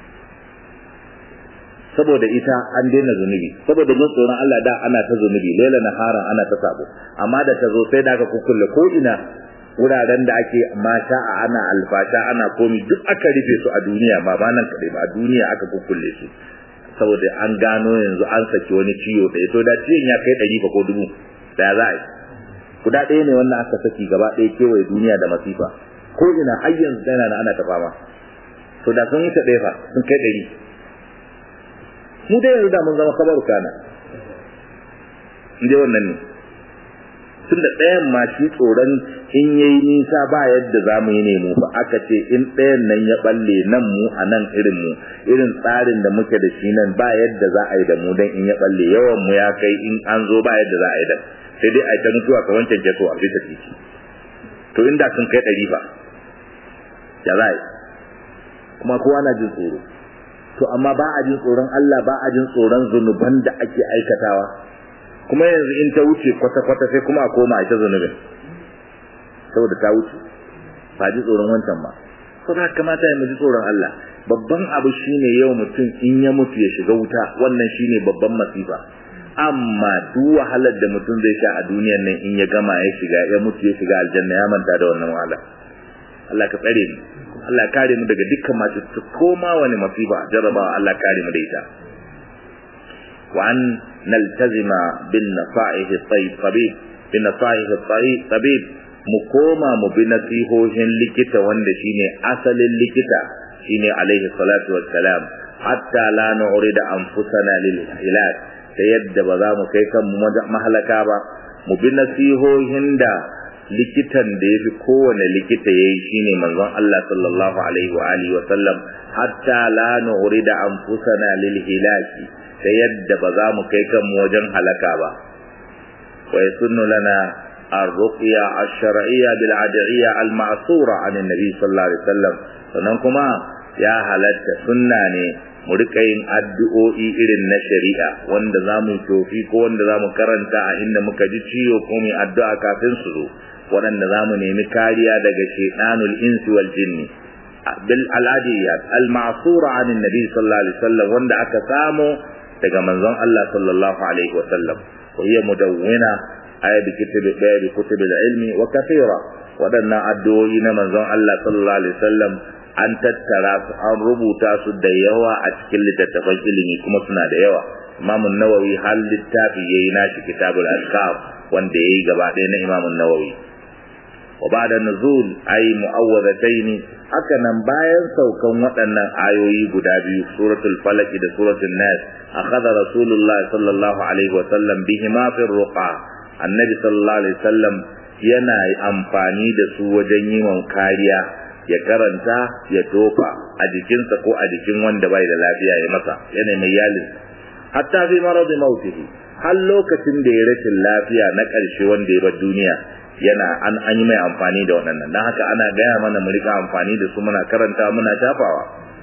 saboda ita an daina zunubi saboda jin tsoron Allah da ana ta zunubi laila naharan ana ta sabo amma da ta zo sai da aka kukkulle ko ina wuraren da ake mata a ana alfasha ana komi duk aka rufe su a duniya ba ba nan kadai ba a duniya aka kukkulle su saboda an gano yanzu an saki wani ciwo da to da ciwon ya kai ɗari ba ko dubu da za a yi guda ɗaya ne wannan aka saki gaba ɗaya kewaye duniya da masifa ko ina har yanzu tana ana ta fama to da sun wuce ɗaya fa sun kai ɗari mu dai yanzu da mun zama kabaru kana inda wannan ne tun da ɗayan ma shi tsoron in yayi nisa ba yadda za mu yi nemo ba aka ce in ɗayan nan ya balle nan mu a nan irin mu irin tsarin da muke da shi nan ba yadda za a yi da mu dan in ya balle yawan mu ya kai in an zo ba yadda za a yi da sai dai a yi ta mutuwa ka wancan keto a bisa titi to inda sun kai ɗari ba ya za a yi kuma kowa na jin tsoro to amma ba a jin tsoron Allah ba a jin tsoron zunuban da ake aikatawa kuma yanzu in ta wuce kwata-kwata sai kuma a koma a ita zunubin saboda ta wuce ba ji tsoron wancan ba so da kamata ya ji tsoron Allah babban abu shine yau mutum in ya mutu ya shiga wuta wannan shine babban masifa amma duk wahalar da mutum zai sha a duniyar nan in ya gama ya shiga ya mutu ya shiga aljanna ya manta da wannan wahala Allah ka tsare mu Allah ya kare mu daga dukkan masu koma wani masifa jarabawa Allah kare mu da ita wa an naltazima bin nasa'ihi tayyib bin nasa'ihi tayyib mu koma mu bi nasihohin likita wanda shine asalin likita shine alaihi salatu wassalam hatta la nu'rida anfusana lil hilak ta yadda ba za mu kai kanmu mahalaka ba mu bi nasihohin da likitan da yafi kowane likita yayi shine manzon Allah sallallahu alaihi wa alihi wa sallam hatta la nu'rida anfusana lil hilaki ta yadda ba za mu kai kanmu wajen halaka ba wa yasunnu lana الرقية الشرعية بالعدعية المعصورة عن النبي صلى الله عليه وسلم sannan kuma ya halatta sunna ne mu rika yin addu'o'i irin na shari'a wanda za mu tofi ko wanda za mu karanta a inda muka ji ciwo ko mu addu'a kafin su zo waɗanda za mu nemi kariya daga shaitanul insi wal jinni bil al'adiyyat al ma'sura an annabi sallallahu alaihi wasallam wanda aka samu daga manzon Allah sallallahu alaihi wasallam wa hiya mudawwina aya bi kitabi daya bi kutubil ilmi wa kathira waɗannan addu'o'i na manzon Allah sallallahu alaihi wasallam an tattara su an rubuta su da yawa a cikin littattafan ilimi kuma suna da yawa Imam Nawawi har littafi yayi nashi kitabul azkar wanda yayi gaba ɗaya na Imam Nawawi wa ba'da nuzul ay mu'awwadatayn haka nan bayan saukan waɗannan ayoyi guda biyu suratul falaq da suratul nas akhadha rasulullah sallallahu alaihi wa sallam bihima fi ruqa annabi sallallahu alaihi wasallam yana amfani da su wajen yi kariya ya karanta ya tofa a jikinsa ko a jikin wanda bai da lafiya ya masa yana mai yalin hatta fi maradi mautihi har lokacin da ya rashin lafiya na ƙarshe wanda ya bar duniya yana an an yi mai amfani da wannan dan haka ana gaya mana mu rika amfani da su muna karanta muna tafawa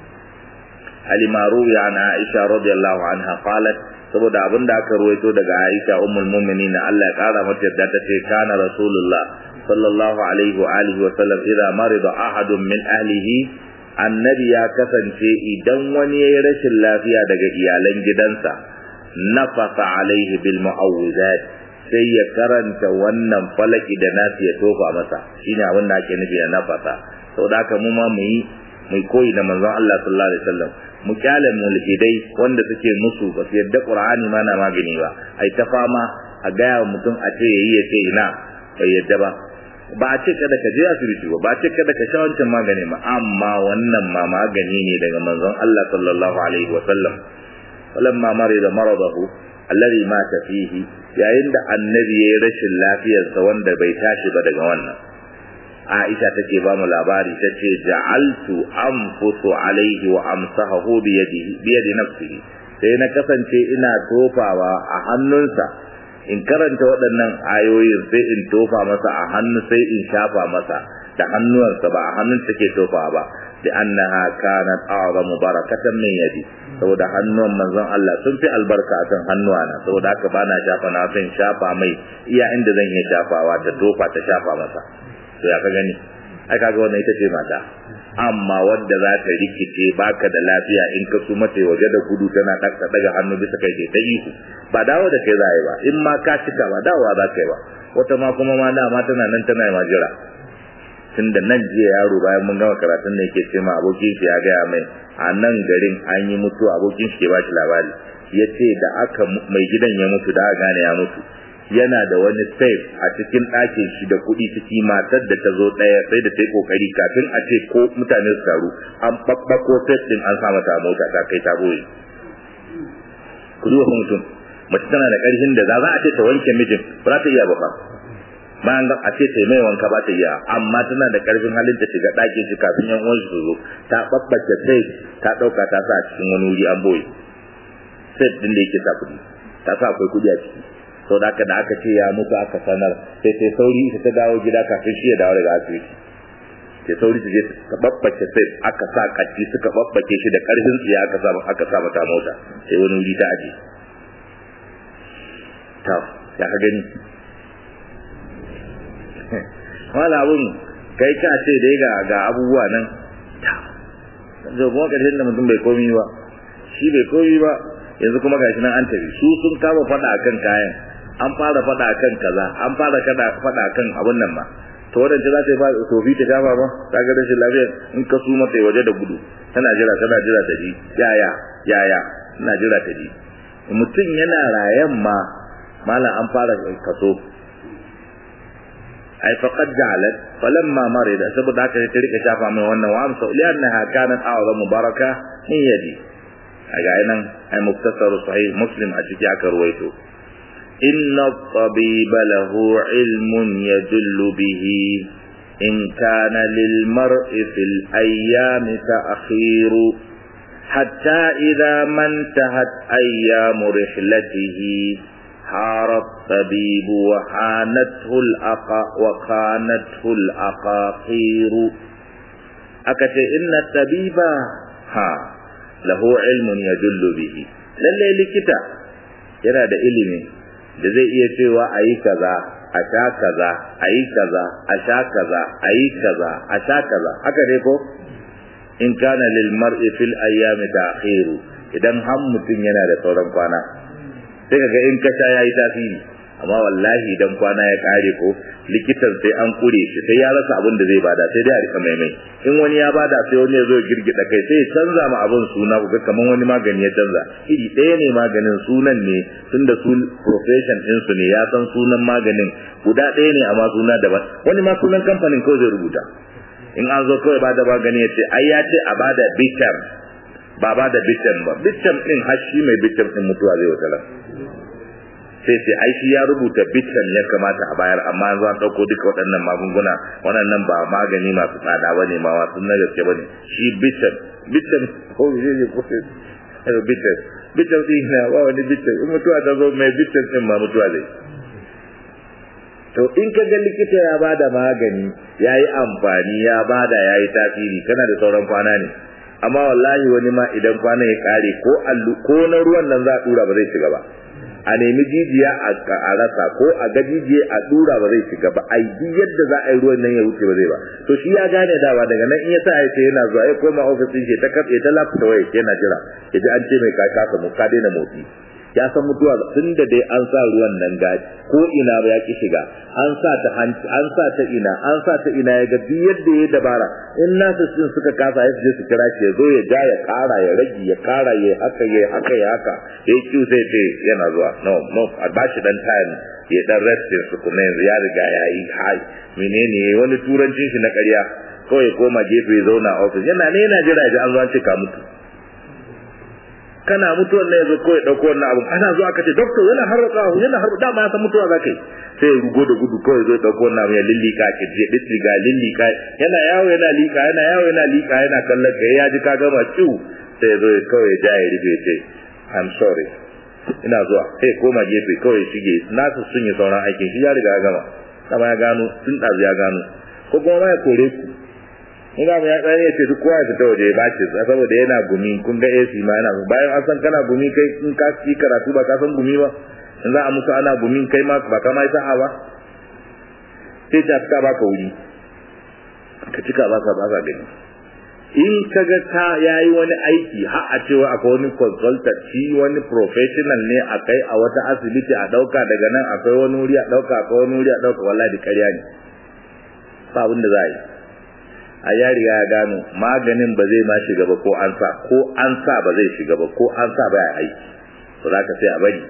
alimaru ya na Aisha radiyallahu anha qalat saboda abin da aka ruwaito daga Aisha ummul mu'minin Allah ya kara mata yadda ta ce kana rasulullah sallallahu alaihi wa alihi wa sallam idza marida ahadun min ahlihi annabi ya kasance idan wani yayi rashin lafiya daga iyalan gidansa nafasa alaihi bil mu'awwizat sai ya karanta wannan falaki da nasu ya tofa masa shine abin da ake nufi da nafasa saboda haka mu ma mu yi mu koyi da manzon Allah sallallahu alaihi wasallam mu kyale mulhidai wanda suke musu ba su yadda qur'ani ma na magani ba ai ta fama a gaya wa mutum a ce yayi ya ce ina bai yadda ba ba a ce kada ka je asibiti ba ba a ce kada ka sha wancan magani ba amma wannan ma magani ne daga manzon Allah sallallahu alaihi wasallam walamma marida maradahu alladhi mata fihi yayin da annabi yayi rashin lafiyarsa wanda bai tashi ba daga wannan Aisha take ba mu labari tace ja'altu anfusu alaihi wa amsahu bi yadihi bi yadi nafsihi sai na kasance ina tofawa a hannunsa in karanta waɗannan ayoyin sai in tofa masa a hannu sai in shafa masa da hannuwansa ba a hannun take tofa ba da annaha kanat a'zamu barakatan min yadi saboda hannuwan manzon Allah sun fi albarka kan hannuwana saboda haka bana shafa na san shafa mai iya inda zan iya shafawa ta tofa ta shafa masa to ya ka gani ai kaga wannan ita ce mata amma wanda za ta rikice baka da lafiya in ka su mace waje da gudu tana ɗaka daga hannu bisa kai ta ihu ba dawo da kai za ba in ma ka cika ba dawowa za ka yi ba wata ma kuma ma dama tana nan tana ma jira tun da nan jiya yaro bayan mun gama karatun da yake ce ma abokin shi ya gaya mai a nan garin an yi mutu abokin shi ke ba shi labari ya ce da aka mai gidan ya mutu da aka gane ya mutu yana da wani safe a cikin ɗakin shi da kuɗi ciki matar da ta zo ɗaya sai da ta yi ƙoƙari kafin a ce ko mutane su taru an ɓaɓɓako safe ɗin an sa mata mota ta kai ta boye ku duba mutum mace tana da ƙarfin da za a ce ta wanke mijin ba za ta iya ba fa bayan a ce ta mai wanka ba ta iya amma tana da ƙarfin halin ta shiga ɗakin shi kafin yan uwan su zo ta ɓaɓɓace safe ta ɗauka ta sa a cikin wani wuri an boye safe ɗin da yake sa kuɗi ta sa akwai kuɗi a ciki sau da da aka ce ya mutu aka sanar sai sai sauri ita ta dawo gida kafin shi ya dawo daga asibiti sai sauri su je ta babbace sai aka sa kacci suka babbace shi da karfin tsiya aka sa aka sa mata mota sai wani wuri ta aje ta ya ka gani wala abun kai ka ce dai ga ga abubuwa nan zo kuma karshen da mutum bai komi ba shi bai komi ba yanzu kuma gashi nan an tafi su sun kama fada akan kayan an fara fada akan kaza an fara kada fada akan abun nan ma to wadanda za ta yi ba tofi ta shafa ba ta ga rashin lafiya in ka su mata waje da gudu tana jira tana jira ta ji yaya yaya tana jira ta ji mutum yana rayan ma malam an fara kaso ai faqad ja'alat falamma marida saboda haka ta rika shafa mai wannan wa amsa li'annaha kanat a'zamu baraka min yadi aga nan ai muktasar sahih muslim a ciki aka ruwaito inna tabiba lahu ilmun yadullu bihi in kana lil mar'i fil ayyami ta'khiru hatta idha man tahat ayyamu rihlatihi حار الطبيب وحانته الأقا وخانته الأقاقير أكت إن الطبيب ها lahu ilmun yadullu bihi lalle likita yana da ilimi da zai iya cewa ayi kaza a sha kaza ayi kaza a sha kaza ayi kaza a sha kaza haka dai ko in kana lil mar'i fil ayyami ta'khiru idan har mutum yana da sauran kwana sai kaga in ka sha yayi tasiri amma wallahi idan kwana ya kare ko likitan sai an kure shi sai ya rasa abin da zai bada sai dai a rika maimai in wani ya bada sai wani ya zo girgida kai sai ya canza ma abin suna ku ga kaman wani magani ya canza iri ɗaya ne maganin sunan ne tunda su profession din su ne ya san sunan maganin guda ɗaya ne amma suna daban wani ma sunan kamfanin kawai zai rubuta in an zo kawai bada magani ya ce ai ya ce a bada bitam ba bada bitam ba bitam din har shi mai bitam din mutuwa zai wata sai sai ai shi ya rubuta bitan ya kamata a bayar amma an zo an dauko duka waɗannan magunguna waɗannan ba magani masu tsada bane ma wasu na gaske bane shi bitan bitan ko je je ko sai bitan bitan din na ba wani bitan in mutuwa ta zo mai bitan din ma mutuwa zai to in ka ga likita ya bada magani yayi amfani ya bada yayi tasiri kana da sauran kwana ne amma wallahi wani ma idan kwana ya kare ko allu ko na ruwan nan za a dura ba zai shiga ba a nemi jijiya a rasa ko a ga jijiya a dura ba zai shiga ba ai duk yadda za a yi ruwan nan ya wuce ba zai ba to shi ya gane dawa daga nan in ya sa ya ce yana zuwa ya koma ofisin shi ta kafe ta lafuta waya yana jira ya ji an ce mai ka kasa mu ka daina motsi ya san mutuwa tun da dai an sa ruwan nan gaji ko ina ba ya ki shiga an sa ta hanci an sa ta ina an sa ta ina ya ga duk yadda ya dabara in nasu sun suka kasa ya je su kira shi ya zo ya ja ya kara ya rage ya kara ya haka ya haka ya haka ya ki sai ce yana zuwa no no a ba shi dan time ya dan restin su kuma yanzu ya riga ya yi hai menene wani turancin shi na ƙarya kawai koma gefe ya zauna a ofis yana ne yana jira ya an zo an ce ka mutu kana mutuwar ne yazo kawai dauko wannan abu ana zuwa kace doctor yana harba yana harba dama ya san mutuwa zaka yi sai ya rugo da gudu kawai zai dauko wannan abu ya lillika ke je distriga lillika yana yawo yana lika yana yawo yana lika yana kallon ka ya ji ka gama ciu sai ya zo kawai ya ja ya rufe ce i'm sorry ina zuwa sai koma gefe kawai shige nasu sun yi sauran aikin shi ya riga ya gama dama ya gano tun ɗazu ya gano ko kuma ma ya kore ku in ga ya tsaya ya ce duk kowa ya fita waje ba ce saboda yana gumi kun ga AC ma yana bayan an san kana gumi kai in ka ci karatu ba ka san gumi ba in za a musu ana gumi kai ma ba ka ma yi sa'a ba sai ta fita baka wuri ka cika baka baka gani in ka ga ka yayi wani aiki har a cewa akwai wani consultant shi wani professional ne a kai a wata asibiti a dauka daga nan akwai wani wuri a dauka akwai wani wuri a dauka wallahi da ƙarya ne ba abin da za a yi a ya riga ya gano maganin ba zai ma shiga ba ko an sa ko an sa ba zai shiga ba ko an sa ba ya aiki to za ka sai a bari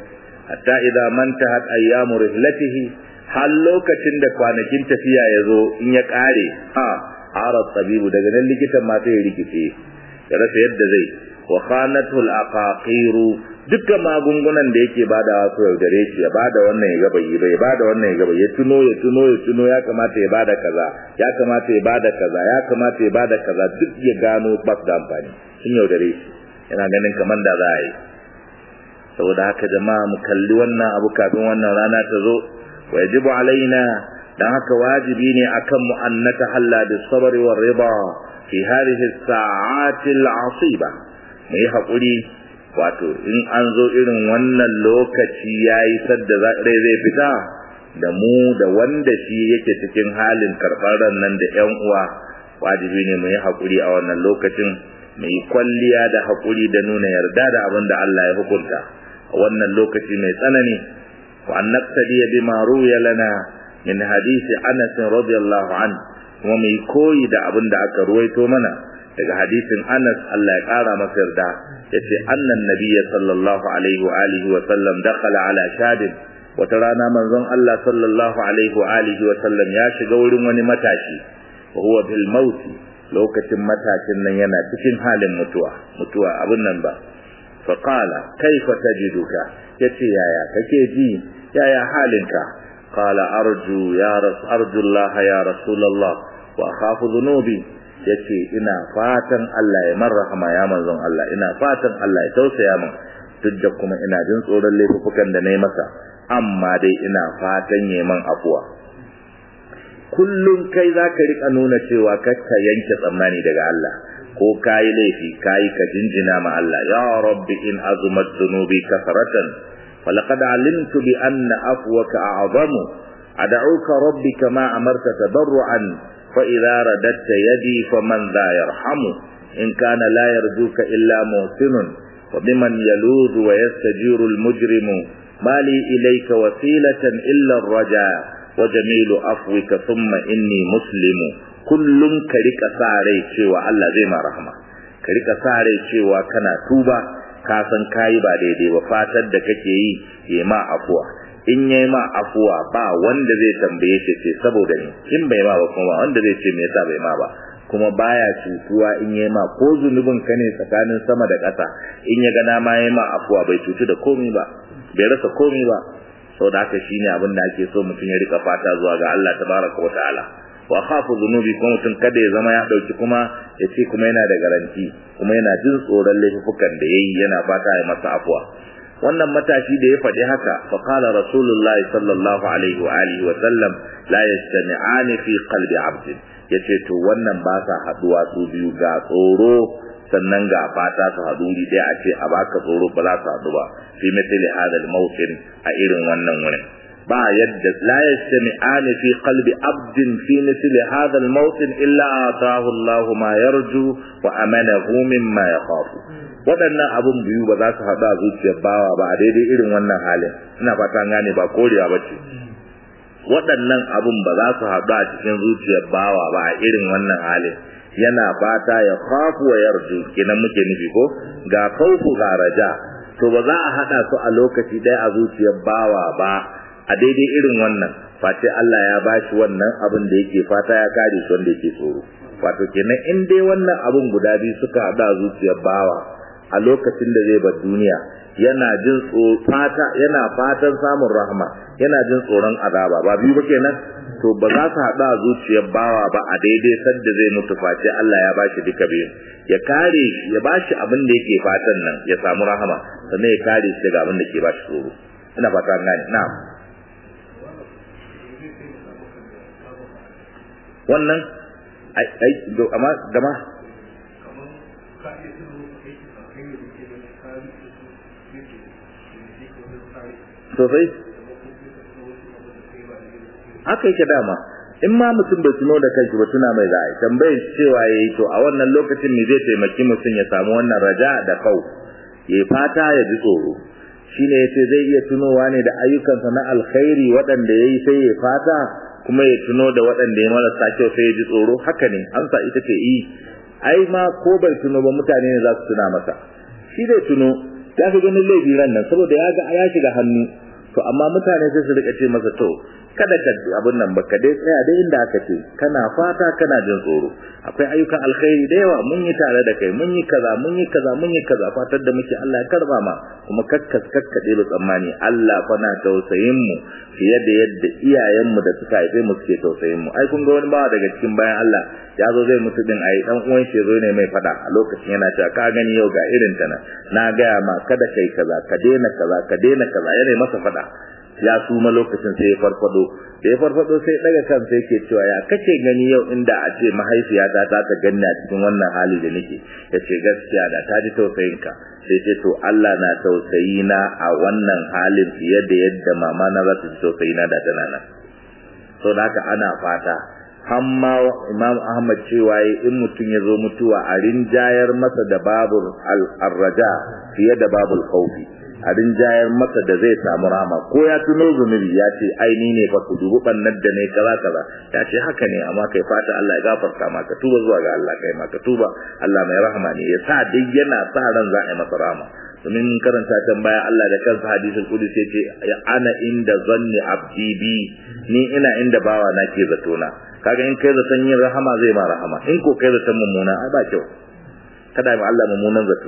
hatta idza mantahat ayyamu rihlatihi har lokacin da kwanakin tafiya ya zo in ya kare ha arad tabibu daga nan likitan ma sai ya rikice ya rasa yadda zai wa khanatu al-aqaqiru dukkan magungunan da yake bada su yaudare shi ya bada wannan ya gaba yi ya bada wannan ya gaba ya tuno ya tuno ya tuno ya kamata ya bada kaza ya kamata ya bada kaza ya kamata ya bada kaza duk ya gano ba da amfani sun yaudare shi yana ganin kamar da za a yi saboda haka jama'a mu kalli wannan abu kafin wannan rana ta zo wa yajibu alaina dan haka wajibi ne akan mu annata halla bis sabri war rida fi hadhihi as-sa'ati al-asiba mu yi hakuri wato in an zo irin wannan lokaci yayi sadda rai zai fita da mu da wanda shi yake cikin halin karɓar nan da ƴan uwa wajibi ne mu yi hakuri a wannan lokacin mu yi kwalliya da hakuri da nuna yarda da abin da Allah ya hukunta a wannan lokaci mai tsanani wa an naqtadi bima ruya lana min hadisi Anas radiyallahu anhu kuma mu yi koyi da abin da aka ruwaito mana daga hadisin Anas Allah ya kara masa yarda yace annan nabiyyi sallallahu alaihi wa alihi wa sallam dakhala ala shadin wata rana manzon Allah sallallahu alaihi wa alihi wa sallam ya shiga wurin wani matashi wa huwa bil maut lokacin matashin nan yana cikin halin mutuwa mutuwa abin nan ba fa qala kaifa tajiduka yace yaya kake ji yaya halinka qala arju ya ras arju Allah ya rasulullah wa akhafu dhunubi yace ina fatan Allah ya marhama ya manzon Allah ina fatan Allah ya tausaya min duk da kuma ina jin tsoron laifukan da nayi masa amma dai ina fatan yaman afuwa kullum kai zaka rika nuna cewa kakka yanke tsammani daga Allah ko kai laifi kai ka jinjina ma Allah ya rabbi in azumat dhunubi kasratan walaqad alimtu bi anna afwaka a'zamu ad'uka rabbi kama amarta tadarruan فإذا رددت يدي فمن ذا يرحم إن كان لا يرجوك إلا محسن وبمن يلوذ ويستجير المجرم ما لي إليك وسيلة إلا الرجاء وجميل أفوك ثم إني مسلم كل كريك ساري شوى الله زي ما رحمة كريك ساري شوى كنا توبة kasan kayi ba daidai ba fatar da kake yi ya ma afuwa in ya ma afuwa ba wanda zai tambaye shi ce saboda ni in bai ma ba kuma wanda zai ce me yasa bai ma ba kuma baya cutuwa in ya ma ko zunubin ka ne tsakanin sama da ƙasa in ya gana ma ya ma afuwa bai cutu da komai ba bai rasa komai ba saboda haka shine abin da ake so mutum ya rika fata zuwa ga Allah tabaraka wa ta'ala wa khafu dhunubi kuma mutum kada ya zama ya dauki kuma ya ce kuma yana da garanti kuma yana jin tsoron laifukan da yayi yana fata ya masa afuwa wannan matashi da ya faɗi haka fa qala rasulullahi sallallahu alaihi wa alihi wa sallam la yastami'ani fi qalbi 'abd yace to wannan ba sa haduwa su biyu ga tsoro sannan ga fata su hadu ri dai a ce a baka tsoro ba za su hadu ba fi mithli hadha al-mawtin a irin wannan wurin ba yadda la yastami'ani fi qalbi 'abdin fi mithli hadha al-mawtin illa ataahu Allahu ma yarju wa amanahu mimma yakhafu waɗannan abun biyu ba za su haɗu a zuciyar bawa ba a daidai irin wannan halin ina fata gane ba korewa ba ce waɗannan abun ba za su haɗu a cikin zuciyar bawa ba a irin wannan halin yana fata ya khafu wa yarju kenan muke nufi ko ga khawfu ga raja to ba za a haɗa su a lokaci ɗaya a zuciyar bawa ba a daidai irin wannan face Allah ya bashi wannan abin da yake fata ya kare shi wanda yake tsoro wato kenan in dai wannan abun guda biyu suka haɗu a zuciyar bawa a lokacin da zai bar duniya yana jin fata yana fatan samun rahama yana jin tsoron azaba ba biyu ba kenan to ba za su haɗu a zuciyar bawa ba a daidai sadda zai mutu face Allah ya bashi duka biyu ya kare shi ya bashi abin da yake fatan nan ya samu rahama sannan ya kare shi daga abin da ke bashi tsoro ina fata an gane na'am wannan ai ai amma gama sosai haka yake dama in ma mutum bai tuno da kanshi ba tuna mai za'a tambayar cewa yayi to a wannan lokacin ne zai taimaki mutum ya samu wannan raja da kau ya fata ya ji tsoro shine yace zai iya tunowa ne da ayyukansa na alkhairi waɗanda yayi sai ya fata kuma ya tuno da waɗanda ya marasa kyau sai ya ji tsoro haka ne amsa ita ce yi ai ma ko bai tuno ba mutane ne za su tuna masa shi dai tuno ya fi ganin laifi ran nan saboda ya ga ya shiga hannu to amma mutane sai su rika ce masa to kada ka abun nan baka dai tsaya dai inda aka ce kana fata kana jin tsoro akwai ayyukan alkhairi da yawa mun yi tare da kai mun yi kaza mun yi kaza mun yi kaza fatar da muke Allah ya karba ma kuma kakkas kakkade da tsammani Allah fa na tausayin mu fiye da yadda iyayen mu da suka haife mu suke tausayin mu ai kun ga wani bawa daga cikin bayan Allah ya zo zai mutu din ai dan uwan shi zo ne mai fada a lokacin yana cewa ka gani yau ga irin ta na na gaya ma kada kai kaza ka daina kaza ka daina kaza yana masa fada ya suma lokacin sai ya farfado da ya farfado sai daga kan sai ke cewa ya kace gani yau inda a ce mahaifiyata ta ta ganni a cikin wannan hali da nake ya ce gaskiya da ta ji tausayin ka sai ce to Allah na tausayi na a wannan halin fiye da yadda mama na za ta ji tausayi na da tana nan so da haka ana fata hamma imam ahmad cewa in mutum ya zo mutuwa a rinjayar masa da babul al-raja fiye da babul khawfi a rinjayar masa da zai samu rama ko ya tuno zunubi ya ce ai ni ne fa ku dubu bannar da ne kaza kaza ya ce haka ne amma kai fata Allah ya gafarta maka tuba zuwa ga Allah kai maka tuba Allah mai rahama ne ya sa dai yana sa ran za a yi masa rama domin mun karanta can baya Allah da kansa hadisul qudsi ya ce ana inda zanni abdi bi ni ina inda bawa na ke zato na kaga in kai zaton yin rahama zai ma rahama in ko kai zaton mummuna ai ba kyau kada ma Allah mummunan zato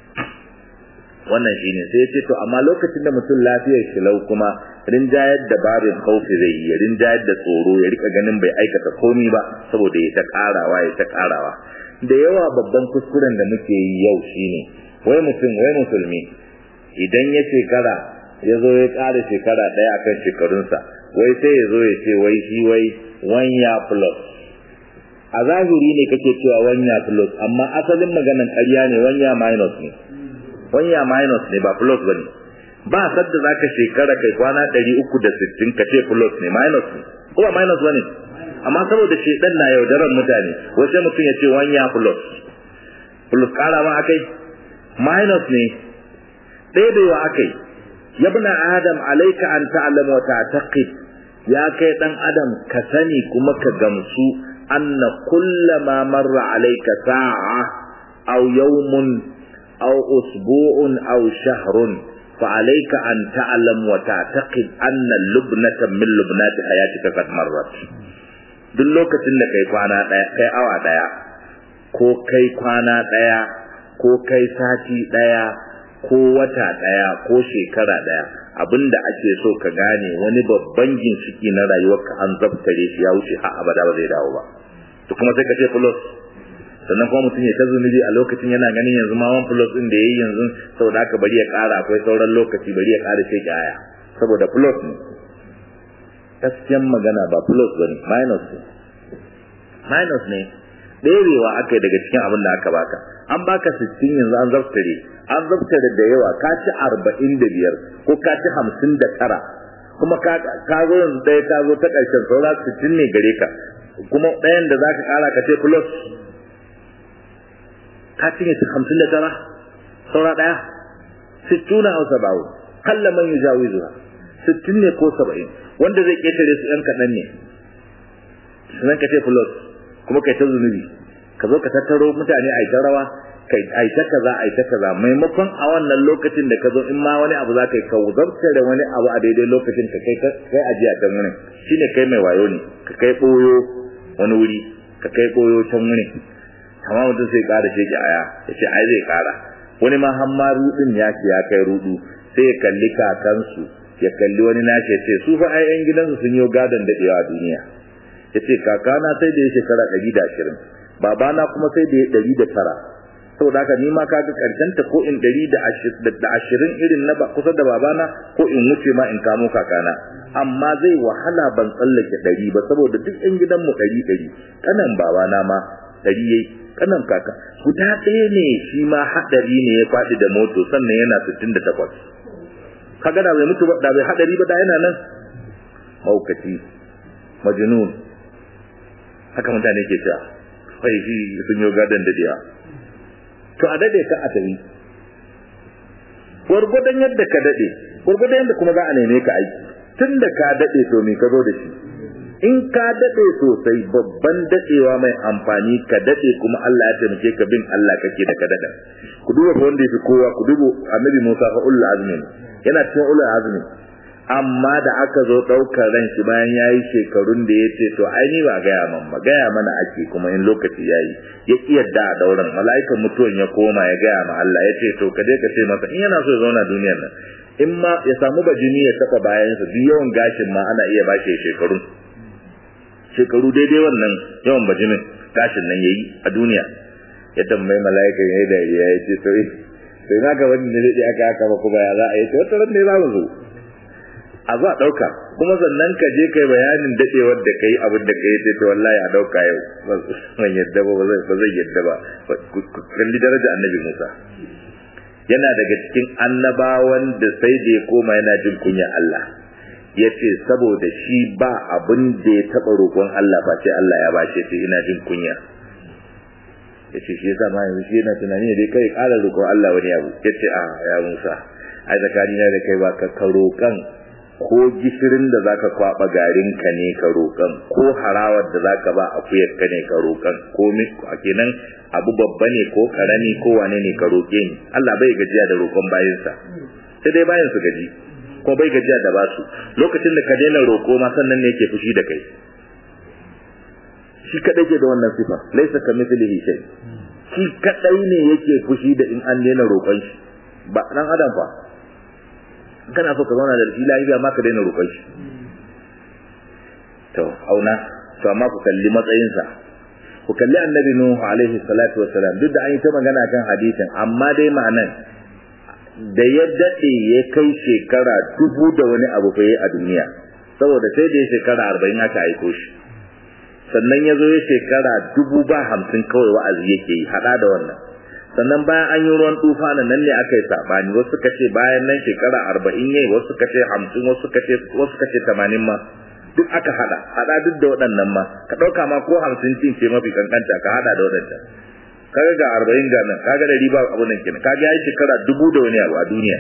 wannan shine sai yace to amma lokacin da mutum lafiyar shi lau kuma rinjayar da babin khaufi zai yi rinjayar da tsoro ya rika ganin bai aikata komai ba saboda ya ta karawa ya ta karawa da yawa babban kuskuren da muke yi yau shine wai mutum wai musulmi idan ya shekara ya zo ya ƙara shekara ɗaya akan shekarunsa wai sai ya zo ya ce wai shi wai one year plus a zahiri ne kake cewa one year plus amma asalin maganan ƙarya ne one year minus ne one year minus ne ba plus bane ba sadda zaka shekara kai kwana 360 kace plus ne minus ne ko ba minus bane amma saboda shedan na yaudaran mutane wace mutum ya ce one year plus plus kara ma akai minus ne ɗaiɗewa akai yabna adam alaika an ta'lama wa ta'taqid ya kai dan adam ka sani kuma ka gamsu anna kullama marra alayka sa'a aw yawmun aw usbu'un aw shahrun فعليك أن تعلم وتعتقد أن لبنة من لبنات حياتك قد مرت duk lokacin da kai kwana ɗaya kai awa ɗaya ko kai kwana ɗaya ko kai sati ɗaya ko wata ɗaya ko shekara ɗaya abinda ake so ka gane wani babban ginshiki na rayuwarka an zabtare shi ya wuce har abada ba zai dawo ba to kuma sai ka ce plus sannan kuma mutum ya ta zunubi a lokacin yana ganin yanzu ma one plus din da yayi yanzu saboda haka bari ya ƙara akwai sauran lokaci bari ya ƙara sai aya saboda plus ne gaskiyan magana ba plus bane minus ne minus ne ɗerewa aka yi daga cikin abin da aka baka an baka sittin yanzu an zaftare an zaftare da yawa ka ci arba'in da biyar ko ka ci hamsin da tara kuma ka zo yanzu ɗaya ka zo ta ƙarshen saura sittin ne gare ka kuma ɗayan da za ka ƙara ka ce plus ka cinye su hamsin da tara saura ɗaya sittuna au saba'u kalla man yujawizuha sittin ne ko saba'in wanda zai ƙetare su ‘yan kaɗan ne sannan ka ce plus kuma kai ta zunubi ka zo ka tattaro mutane a ta rawa kai ai ta kaza ai ta kaza maimakon a wannan lokacin da ka zo in ma wani abu za ka yi ka zarta da wani abu a daidai lokacin ka kai kai ajiya can wurin shine kai mai wayo ne ka kai boyo wani wuri ka kai boyo can wurin amma mutum sai ƙara shege aya ya ce ai zai ƙara wani ma har ma rudin ya ce ya kai rudu sai ya kalli kakansu ya kalli wani nashi ya ce su fa ai yan gidansu sun yi gadon daɗewa a duniya ya ce kakana sai da ya shekara ɗari da ashirin babana kuma sai da ya ɗari da tara saboda haka ni ma kaga karshen ta ko in ɗari da ashirin irin na kusa da babana ko in wuce ma in kamo kakana amma zai wahala ban tsallake ɗari ba saboda duk yan gidanmu ɗari ɗari kanan babana ma ɗari yayi kanan kaka guda ɗaya ne shi ma haɗari ne ya faɗi da moto sannan yana sittin da takwas kaga da bai mutu ba da bai haɗari ba da yana nan maukaci majnun haka mutane ke cewa kai shi sun yi gadon da diya to a dade ka a tafi gwargwadon yadda ka dade gwargwadon yadda kuma za a neme ka aiki tun da ka dade to me ka zo da shi in ka dade sosai babban dadewa mai amfani ka dade kuma Allah ya taimake ka bin Allah kake da ka dada ku duba fa wanda yafi kowa ku duba annabi Musa fa ulul azmi yana cikin ulul azmi amma da aka zo daukar ran shi bayan yayi shekarun da yace to ai ni ba gaya man ba gaya mana ake kuma in lokaci yayi ya kiyarda a dauran mala'ikan mutuwan ya koma ya gaya ma Allah yace to ka je ka ce masa in yana so ya zauna duniyar nan in ma ya samu bajini ya taba bayansa duk yawan gashin ma ana iya bashi shekaru shekaru daidai wannan yawan bajinin gashin nan yayi a duniya ya tambayi mala'ika yayi da ya ce to eh to ina ga wani ne da aka aka ba kuma ya za a yi to wata ran ne za mu zo a zo a dauka kuma sannan ka je kai bayanin dadewar da kai abin da kai ce to wallahi a dauka yau ban yadda ba ba zai yadda ba kalli daraja annabi Musa yana daga cikin annabawan da sai da ya koma yana jin kunya Allah ya ce saboda shi ba abin da ya taɓa roƙon Allah ba sai Allah ya ba shi ina jin kunya ya ce shi yasa ma yanzu shi yana tunani ne dai kai ƙara roƙon Allah wani abu ya ce a ya Musa ai tsakani na da kai ba ka ka roƙan ko gishirin da zaka kwaba garin ka ne ka roƙan ko harawar da zaka ba akuyar ka ne ka roƙan ko kenan abu babba ne ko karami ko wane ne ka roƙe ni Allah bai gajiya da roƙon bayinsa sai dai bayin su gaji ko bai gajiya da basu lokacin da ka daina roƙo ma sannan ne yake fushi da kai shi kadai ke da wannan sifa laisa ka mithlihi shay shi kadai ne yake fushi da in an daina roƙon shi ba dan adam fa kana so ka zauna da shi lafiya ma ka daina roƙon shi to auna to amma ku kalli matsayinsa ku kalli annabi nuhu alaihi salatu wassalam duk da an yi ta magana kan hadisin amma dai ma'anan da ya dade ya kai shekara dubu da wani abu fa a duniya saboda sai da ya shekara arba'in aka aiko shi sannan ya zo ya shekara dubu ba hamsin kawai wa'azi yake yi hada da wannan sannan bayan an yi ruwan tufa nan nan ne aka yi sabani wasu suka ce bayan nan shekara arba'in yayi wasu suka ce hamsin wasu suka ce wasu suka ce tamanin ma duk aka hada hada duk da waɗannan ma ka ɗauka ma ko hamsin cin ce mafi kankanta ka hada da waɗancan kaga ga arba'in ga nan kaga da riba abu nan kenan kaga ya yi shekara dubu da wani abu a duniya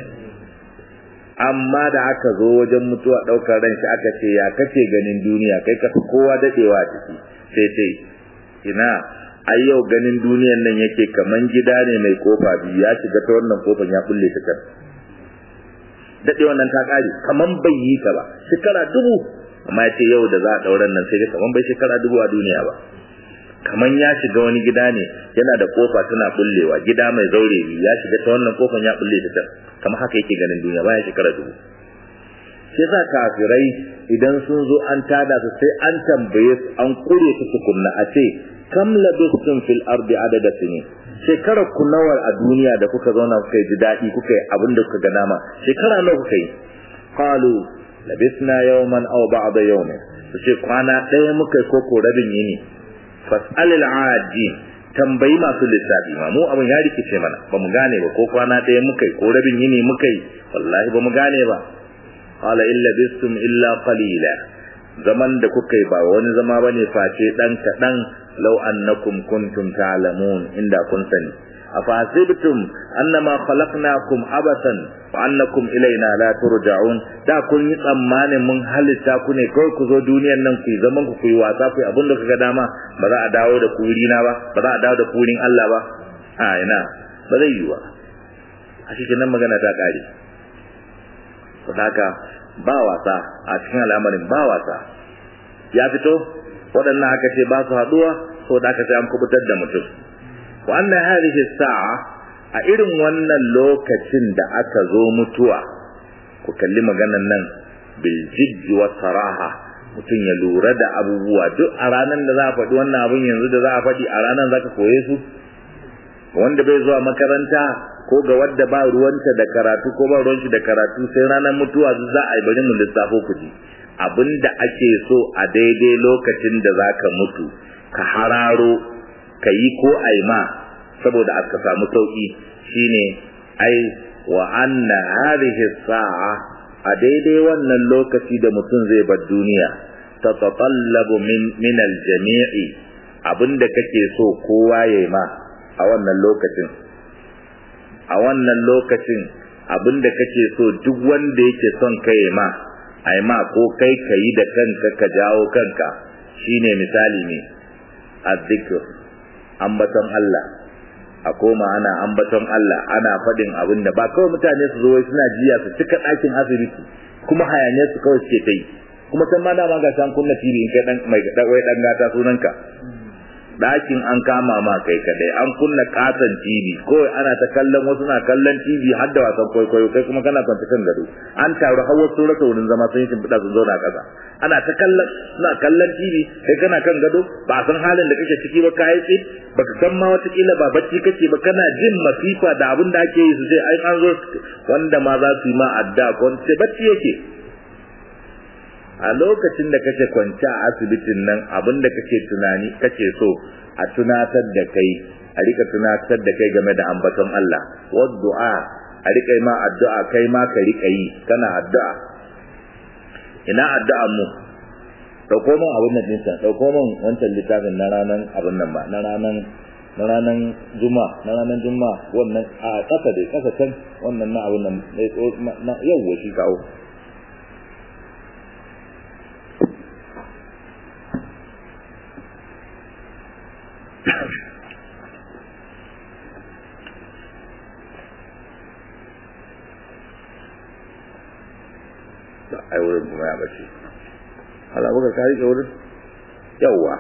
amma da aka zo wajen mutuwa ɗaukar ran shi aka ce ya kace ganin duniya kai ka fi kowa daɗewa a ciki sai ce ina ai yau ganin duniyan nan yake kaman gida ne mai kofa biyu ya shiga ta wannan kofan ya kulle ta kan daɗe wannan ta ƙare kaman bai yi ka ba shekara dubu amma ya ce yau da za a ɗauran nan sai ga kaman bai shekara dubu a duniya ba kaman ya shiga wani gida ne yana da kofa tana bullewa gida mai zaure ya shiga ta wannan kofan ya bulle ta kamar haka yake ganin duniya bayan shekara dubu sai sa kafirai idan sun zo an tada su sai an tambaye su an kure su tukunna a ce kam labistum fil ardi adada sinin shekara ku nawa a duniya da kuka zauna kuka yi ji daɗi kuka yi abin da kuka ga dama shekara nawa kuka yi qalu labisna yawman aw ba'da yawmin su ce kwana ɗaya muka yi ko ko rabin yini fas'alil aji tambayi masu lissafi ma mu abin ya rikice mana ba mu gane ba ko kwana ɗaya muka yi ko rabin yini muka yi wallahi ba mu gane ba qala illa bistum illa qalila zaman da kuka yi ba wani zama bane face dan kadan law annakum kuntum ta'lamun inda kun sani afasibtum annama khalaqnakum abasan wa annakum ilaina la turja'un da kun yi tsammanin mun halitta ku ne kawai ku zo duniyar nan ku yi zaman ku yi wasa ku yi abin da kuka dama ba za a dawo da ku na ba ba za a dawo da ku Allah ba a ina ba zai yi ba a cikin nan magana ta kare haka ba wasa a cikin al'amarin ba wasa ya fito waɗannan aka ce ba su haɗuwa so da aka ce an kubutar da mutum wa anna hadhihi sa'a a irin wannan lokacin da aka zo mutuwa ku kalli maganan nan bil jiddi wa saraha mutum ya lura da abubuwa duk a ranar da za a faɗi wannan abin yanzu da za a faɗi a ranar za ka koye su wanda bai zuwa makaranta ko ga wadda ba ruwanta da karatu ko ba ruwanci da karatu sai ranar mutuwa za a yi bari mu lissafo ku ji abinda ake so a daidai lokacin da za ka mutu ka hararo ka yi ko aima saboda aka samu sauki shine ai wa anna hadhihi sa'a a daidai wannan lokaci da mutum zai bar duniya tatatallabu min min aljami'i abinda kake so kowa yayi ma a wannan lokacin a wannan lokacin abinda kake so duk wanda yake son kai ma ai ma ko kai ka yi da kanka ka jawo kanka shine misali ne azzikr ambaton Allah a koma ana ambaton Allah ana faɗin abin da ba kawai mutane su zo wai suna jiya su cika ɗakin asibiti kuma hayaniyar su kawai suke ta yi kuma san ma dama ga san kunna TV in kai dan mai wai dan gata sunanka ɗakin an kama ma kai kadai an kunna katon TV ko ana ta kallon wasu na kallon TV har da wasan kwaikwayo kai kuma kana kwanta kan gado an taru har wasu rasa wurin zama sun yi shimfiɗa sun zauna ƙasa ana ta kallon suna kallon TV kai kana kan gado ba san halin da kake ciki ba kai tsit baka san ma wata kila ba bacci kake ba kana jin masifa da abin da ake yi su sai ai an zo wanda ma za su yi ma adda ko sai bacci yake a lokacin da kake kwance a asibitin nan abin da kake tunani kake so a tunatar da kai a rika tunatar da kai game da ambaton Allah wa du'a a rika ma addu'a kai ma ka rika yi kana addu'a ina addu'a mu dauko min abin nan dinsa dauko min wancan littafin na ranan abin nan ba na ranan na ranan juma na ranan juma wannan a kasa dai kasa can wannan na abin nan na yau shi kawo ai wurin kuma ya bace Allah baka ka rike wurin yawa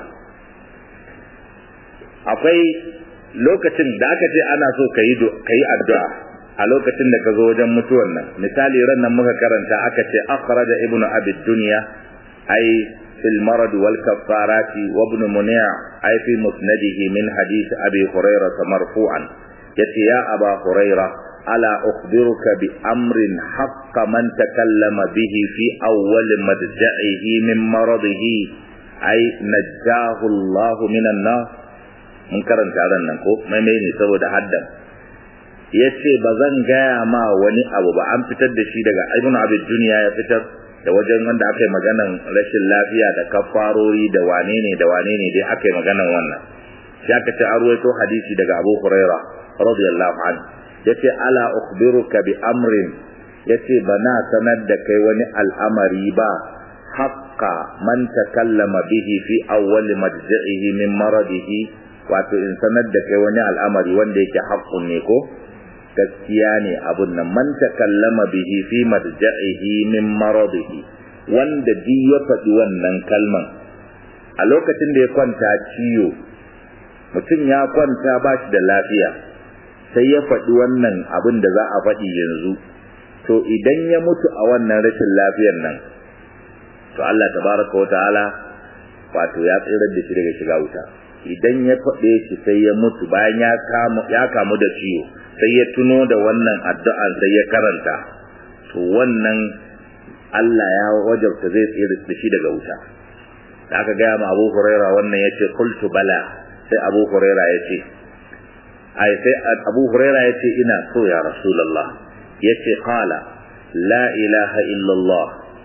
akwai lokacin da aka ce ana so ka yi addu'a a lokacin da ka zo wajen mutuwan nan misali ran nan muka karanta aka ce akhraja ibnu abi dunya ai fil marad wal kaffarati wa ibn munia ai fi musnadihi min hadith abi hurairah marfu'an yace ya aba hurairah ألا أخبرك بأمر حق من تكلم به في أول مدجعه من مرضه أي نجاه الله من النار mun karanta ran nan ko mai mai ne saboda haddan yace ba zan gaya ma wani abu ba an fitar da shi daga ibnu abid duniya ya fitar da wajen wanda aka yi maganan rashin lafiya da kafarori da wane ne da wane ne dai aka yi maganan wannan sai aka ce an ruwaito hadisi daga abu huraira radiyallahu anhu yace ala ukhbiruka bi amrin yace bana sanar da kai wani al'amari ba haqqa man takallama bihi fi awwal madji'ihi min maradihi wato in sanar da kai wani al'amari wanda yake haqqun ne ko gaskiya ne abun nan man takallama bihi fi madji'ihi min maradihi wanda di ya faɗi wannan kalman a lokacin da ya kwanta ciwo mutum ya kwanta ba shi da lafiya sai ya faɗi wannan abin da za a faɗi yanzu to idan ya mutu a wannan rashin lafiyar nan to Allah tabaraka wa ta'ala wato ya tsirar da shi daga shiga wuta idan ya faɗe shi sai ya mutu bayan ya kamu ya kamu da ciwo sai ya tuno da wannan addu'an sai ya karanta to wannan Allah ya wajabta zai tsira da shi daga wuta da aka gaya ma Abu Huraira wannan yace qultu bala sai Abu Huraira yace ai sai Abu Huraira yace ina so ya Rasulullah yace qala la ilaha illa Allah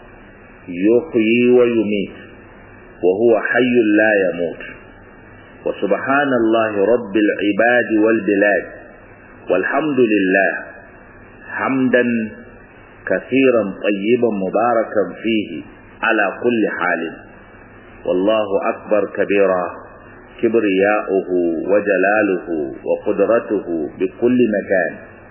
yuhyi wa yumit wa huwa hayyun la yamut wa subhanallahi rabbil ibad wal bilad walhamdulillah hamdan كثيرا طيبا مباركا فيه على كل حال والله أكبر كبيرا كبرياؤه وجلاله وقدرته بكل مكان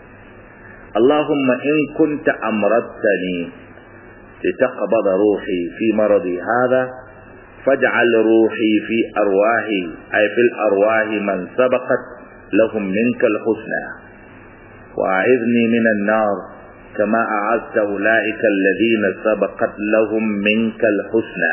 اللهم إن كنت أمرتني لتقبض روحي في مرضي هذا فاجعل روحي في أرواحي أي في الأرواح من سبقت لهم منك الحسنى وأعذني من النار كما أعزت أولئك الذين سبقت لهم منك الحسنى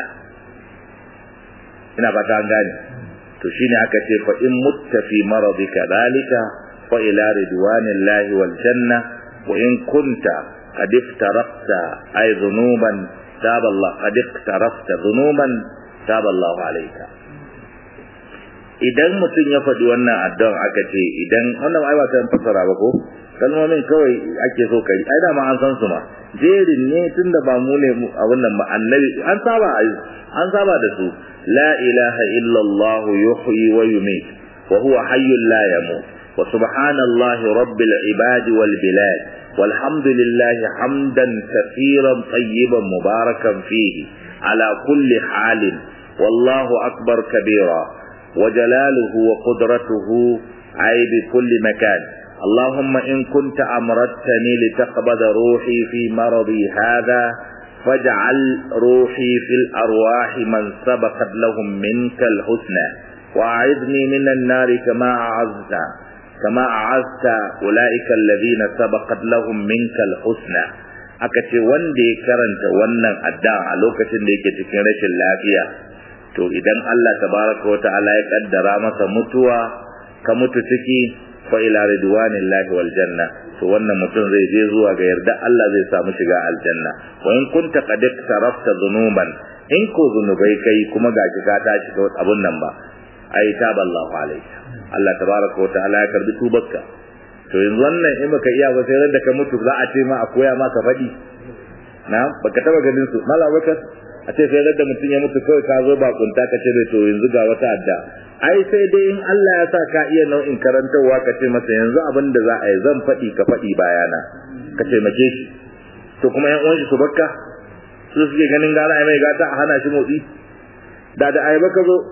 ina fata an gane to shine aka ce fa in mutta fi maradika dalika fa ila ridwanillahi wal janna wa in kunta qad iftaraqta ay dhunuban taba Allah qad iftaraqta dhunuban taba Allah alayka idan mutum ya faɗi wannan addu'an aka ce idan wannan ai ba ta fassara ba ko kalmomin kawai ake so kai ai dama an san su ma jerin ne tunda ba mu ne a wannan ba annabi an saba an saba da su la ilaha illa allah yuhyi wa yumit wa huwa hayyul la yamut wa subhanallahi rabbil ibadi wal bilad walhamdulillahi hamdan kathiran tayyiban mubarakan fihi ala kulli halin wallahu akbar kabira wa jalaluhu wa qudratuhu ay bi kulli makan اللهم إن كنت أمرتني لتقبض روحي في مرضي هذا فاجعل روحي في الأرواح من سبقت لهم منك الحسنى وأعذني من النار كما أعزت كما أعزت أولئك الذين سبقت لهم منك الحسنى aka ce wanda ya karanta wannan adda a lokacin da yake cikin rashin lafiya to idan Allah tabaraka wa ta'ala ya kaddara masa mutuwa ka mutu ciki fa ila ridwanillahi wal janna to wannan mutum zai je zuwa ga yarda Allah zai samu shiga aljanna wa in kunta qad tarafta dhunuban in ko zunubai kai kuma ga ka tashi ga abun nan ba ai taballahu alayka Allah tabaraka wa ta'ala ya karbi tubarka to yanzu wannan in baka iya ba sai da ka mutu za a ce ma a koya ma ka faɗi na baka taba ganin su mala bakar a ce sai da mutum ya mutu kawai ka zo bakunta ka ce bai to yanzu ga wata adda ai sai dai in Allah ya sa ka iya nau'in karantarwa ka ce masa yanzu abin da za a yi zan faɗi ka faɗi bayana ka taimake shi to kuma yan uwan shi su bakka su suke ganin gara ai mai gata a hana shi motsi da da ai baka zo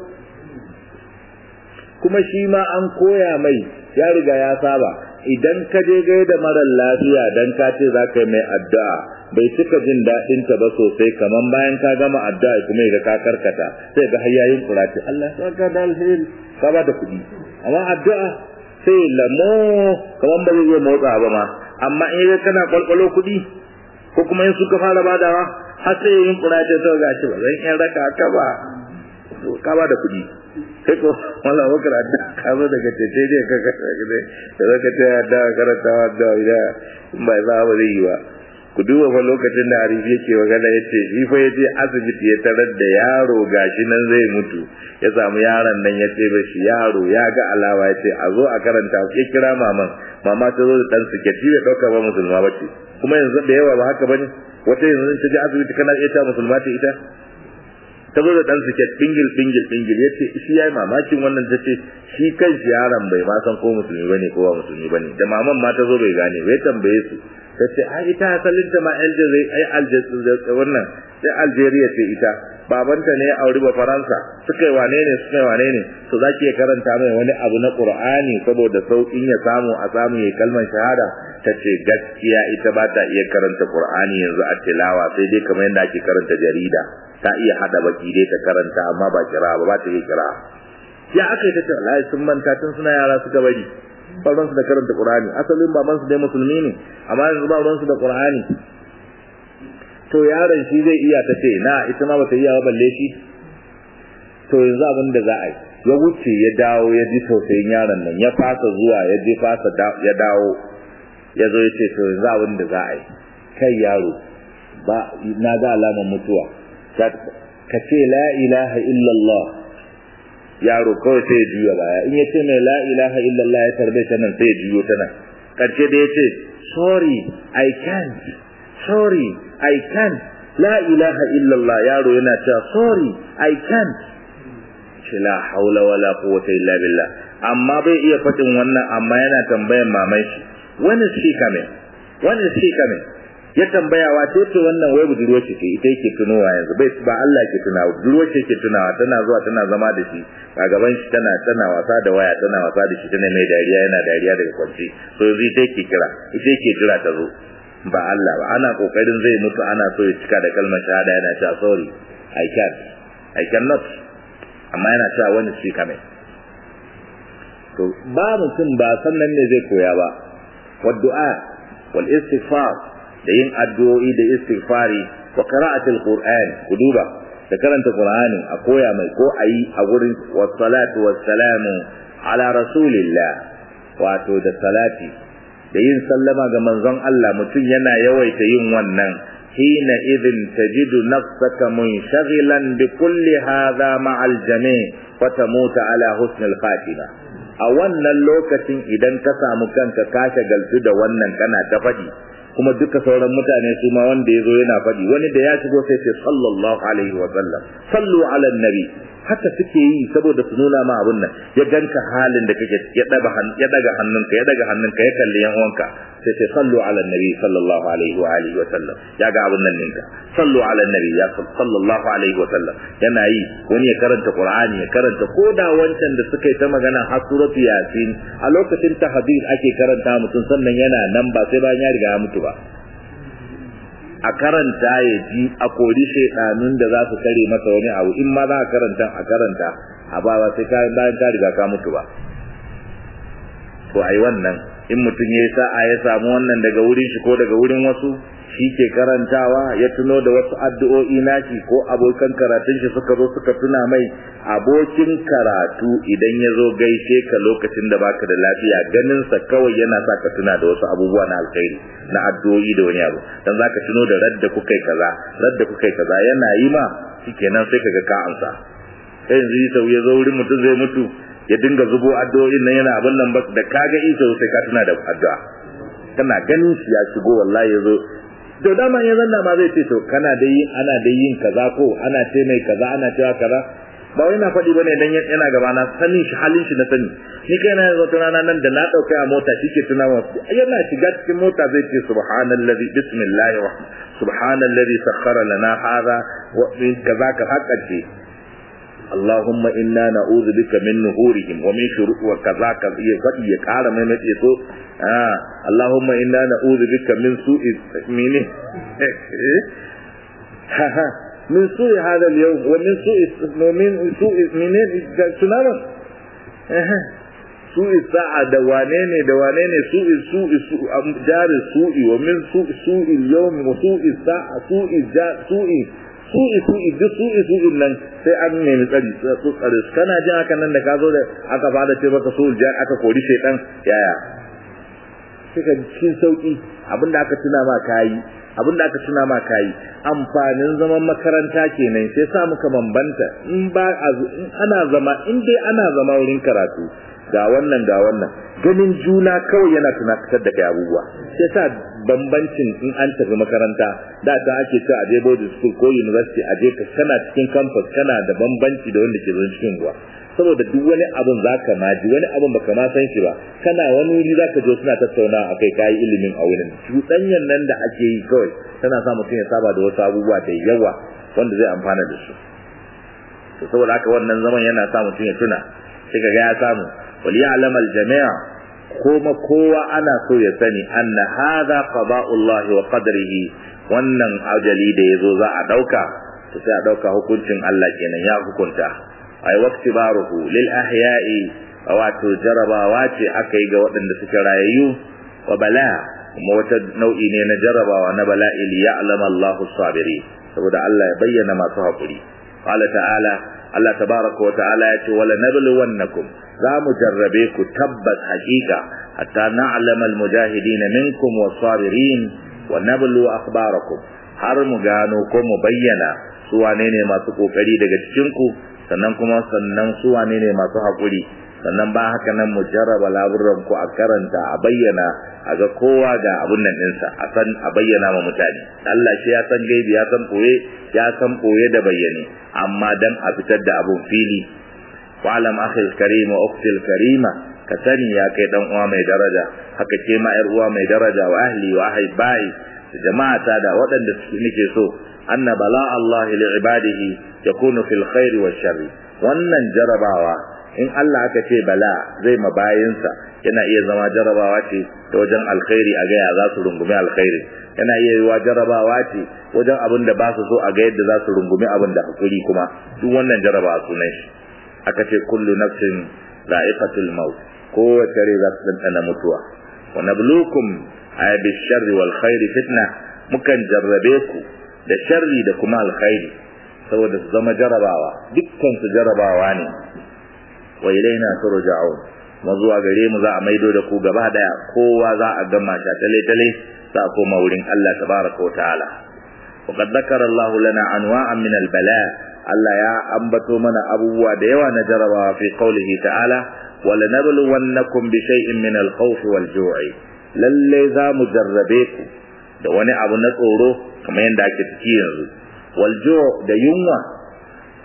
kuma shi ma an koya mai ya riga ya saba idan ka je gai da marar lafiya dan ka ce za ka yi mai addu'a bai cika jin daɗin ta ba sosai kaman bayan ka gama addu'a kuma ga ka karkata sai ga hayyayin kurati Allah ya saka da alheri ka ba da kuɗi amma addu'a sai lamo kaman ba zai iya motsa ba ma amma in ga kana kwalkwalo kuɗi ko kuma in suka fara badawa har sai yin kurati to ga shi ba zan iya raka ka ba ka ba da kuɗi sai ko wala wakar adda ka zo daga tete ne ka ka ne da zaka ta adda karanta adda ida in bai za ba zai yi ba ku duba fa lokacin da Arif yake magana yace shi fa yaje asibiti ya tarar da yaro gashi nan zai mutu ya samu yaron nan ya ce ba shi yaro ya ga alawa ya ce a zo a karanta ya kira maman mama ta zo da dan siketi ya dauka ba musulma bace kuma yanzu da yawa ba haka bane wata yanzu ta je asibiti kana iya ta musulma ce ita ta zo da dan siket bingil bingil bingil yace shi yayi mamakin wannan tace shi kan shi yaron bai ma san ko musulmi bane ko ba musulmi bane da maman ma ta zo bai gane bai tambaye su tace ai ita asalin ta ma Algeria ai Algeria wannan sai Algeria ce ita babanta ne auri ba Faransa suka yi wane ne suka yi wane ne to zaki ya karanta mai wani abu na Qur'ani saboda saukin ya samu a samu ya kalmar shahada tace gaskiya ita ba ta iya karanta Qur'ani yanzu a tilawa sai dai kamar yadda ake karanta jarida ta iya hada baki dai ta karanta amma ba kira ba ba ta yi kira ya aka yi ta ce wallahi sun manta tun suna yara suka bari ba su da karanta Qur'ani asalin baban su dai musulmi ne amma yanzu ba su da Qur'ani to yaron shi zai iya ta ce na ita ma bata iya ba balle shi to yanzu abin da za a yi ya wuce ya dawo ya ji tausayin yaron nan ya fasa zuwa ya je fasa ya dawo ya zo ya ce to yanzu abin da za a yi kai yaro ba na ga alamar mutuwa ka ce la ilaha illallah yaro kawai sai ya juya baya in ya ce mai la ilaha illallah ya tarbe ta nan sai ya juyo ta nan karshe da ya ce sorry i can't sorry i can't la ilaha illallah yaro yana cewa sorry i can't ce la haula wala quwwata illa billah amma bai iya faɗin wannan amma yana tambayan maman shi wani shi kame wani shi kame ya tambaya wa ce ce wannan wai budurwa ce ita yake tunowa yanzu bai ba Allah ke tunawa budurwa ce ke tunawa tana zuwa tana zama da shi a gaban shi tana tana wasa da waya tana wasa da shi tana mai dariya yana dariya daga kwanci so yanzu ita yake kira ita yake jira ta zo ba Allah ba ana kokarin zai mutu ana so ya cika da kalmar shahada yana cewa sorry i can't i cannot amma yana cewa wani shi kame to ba mutum ba sannan ne zai koya ba wa du'a wal istighfar da yin addu'o'i da istighfari wa qira'atul qur'an ku duba da karanta qur'ani a koya mai ko ayi a gurin wassalatu wassalamu ala rasulillah wato da salati da yin sallama ga manzon Allah mutum yana yawaita yin wannan hina idin tajidu nafsaka munshaghilan bi kulli hadha ma'al jami' wa tamuta ala husnil khatima a wannan lokacin idan ka samu kanka ka shagaltu da wannan kana ta faɗi kuma duka sauran mutane su ma wanda ya zo yana faɗi wani da ya shigo sai ce sallallahu alaihi wa sallam sallu ala nabi haka suke yi saboda su nuna ma abun nan ya ganka halin da kake ya daga ya daga hannunka ya daga hannunka ya kalli yan uwanka sai sai sallu ala nabi sallallahu alaihi wa alihi wa sallam ya ga abun nan ninka sallu ala nabi ya sallallahu alaihi wa sallam yana yi wani ya karanta qur'ani ya karanta koda wancan da suka yi ta magana har suratu yasin a lokacin tahdid ake karanta mutum sannan yana nan ba sai bayan ya riga ya mutu ba a karanta ya ji a kori shaidanun da za su kare masa wani abu in ma za a karanta a karanta a ba ba sai kayan bayan ka riga ka mutu ba to ai wannan in mutum ya yi sa'a ya samu wannan daga wurin shi ko daga wurin wasu shi ke karantawa ya tuno da wasu addu'o'i nashi ko abokan karatun shi suka zo suka tuna mai abokin karatu idan ya zo gaishe ka lokacin da baka da lafiya ganin sa kawai yana sa ka tuna da wasu abubuwa na alkhairi na addu'o'i da wani abu dan zaka tuno da radda kuka yi kaza radda kuka yi kaza yana yi ma shikenan sai kaga ka amsa sai yanzu sau ya zo wurin mutum zai mutu ya dinga zubo addu'o'in nan yana abin nan ba da kaga isa sai ka tuna da addu'a kana ganin shi ya shigo wallahi ya zo to dama ya zanna ma zai ce to kana da yin ana da yin kaza ko ana ce mai kaza ana cewa kaza ba wai na faɗi bane dan yana gaba na sanin shi halin shi na sani ni kai na yanzu rana nan da na dauka a mota shike tuna wa yana shiga cikin mota zai ce subhanallazi bismillahir rahman subhanallazi sakhkhara lana hadha wa kaza ka hakkace اللهم إنا نعوذ بك من نهورهم ومن شرور وكذا كذا يقضي يقال ما يمتي آه اللهم إنا نعوذ بك من سوء من من سوء هذا اليوم ومن سوء ومن سوء من سنانا سوء الساعة دوانين دوانين سوء سوء سوء جار السوء ومن سوء سوء اليوم وسوء الساعة سوء الجار سوء su'i su'i duk su'i su'in nan sai an nemi tsari su tsare su kana jin haka nan da ka zo da aka fara ce maka su'ul jan aka kori shaitan yaya kika cikin sauki abinda aka tuna ma kayi abinda aka tuna ma kayi amfanin zaman makaranta kenan sai sa muka bambanta in ba in ana zama in dai ana zama wurin karatu ga wannan ga wannan ganin juna kawai yana tunatar da kai abubuwa sai sa bambancin in an tafi makaranta da ta ake cewa a je boarding school ko university a je ka kana cikin campus kana da bambanci da wanda ke zo cikin ruwa saboda duk wani abun zaka ma ji wani abun baka ma san shi ba kana wani wuri zaka je suna tattaunawa akai kai ilimin a wurin cuɗanyan nan da ake yi kawai tana sa mutum ya saba da wasu abubuwa da yawa wanda zai amfana da su to saboda haka wannan zaman yana sa mutum ya tuna sai ga ya samu wal ya'lam al jami' kuma kowa ana so ya sani anna hadha qada'ullah wa qadrihi wannan ajali da yazo za a dauka to sai a dauka hukuncin Allah kenan ya hukunta ay waqtibaruhu lil ahya'i wato jarabawa ce aka yi ga waɗanda suke rayayyu wa bala kuma wata nau'i ne na jarabawa na bala'i li ya'lama Allahu sabiri saboda Allah ya bayyana masu haƙuri qala ta'ala Allah tabaraka wa ta'ala ya ce wala nabluwannakum za mu jarrabe ku tabbas haƙiƙa hatta na'lama almujahidin minkum was-sabirin wa nablu akhbarakum har mu gano ko mu bayyana su wane ne masu kokari daga cikin ku sannan kuma sannan su wane ne masu haƙuri sannan ba haka nan mu jarraba laburan ku a karanta a bayyana a ga kowa ga abun nan ɗinsa a san a bayyana ma mutane Allah shi ya san gaibi ya san koye ya san koye da bayyane amma dan a fitar da abun fili wa'alam akhil karim wa ukhtil karima ka sani ya kai dan uwa mai daraja haka ce ma yar uwa mai daraja wa ahli wa ahibbai jama'ata da waɗanda suke nake so anna bala Allah li ibadihi yakunu fil khair wa sharri wannan jarabawa in Allah aka ce bala zai mabayinsa yana iya zama jarabawa ce ta wajen alkhairi a gaya za su rungumi alkhairi yana iya yiwa jarabawa ce wajen abin da ba su so a ga yadda za su rungumi abin da hakuri kuma duk wannan jarabawa sunan shi aka ce kullu nafsin za'iqatul maut kowace rai za su dandana mutuwa wa nablukum ay bi sharri wal khairi fitna mukan jarrabe ku da sharri da kuma alkhairi saboda su zama jarabawa dukkan su jarabawa ne wa ilaina turja'un mu zuwa gare mu za a maido da ku gaba daya kowa za a gama ta tale tale za a koma wurin Allah tabaraka wa ta'ala wa qad dhakara Allah lana anwa'an min al-bala Allah ya ambato mana abubuwa da yawa na jarabawa fi qawlihi ta'ala wa lanabluwannakum bi shay'in min al-khawfi wal-ju'i lalle za mu jarrabe ku da wani abu na tsoro kamar yadda ake ciki yanzu wal-ju' da yunwa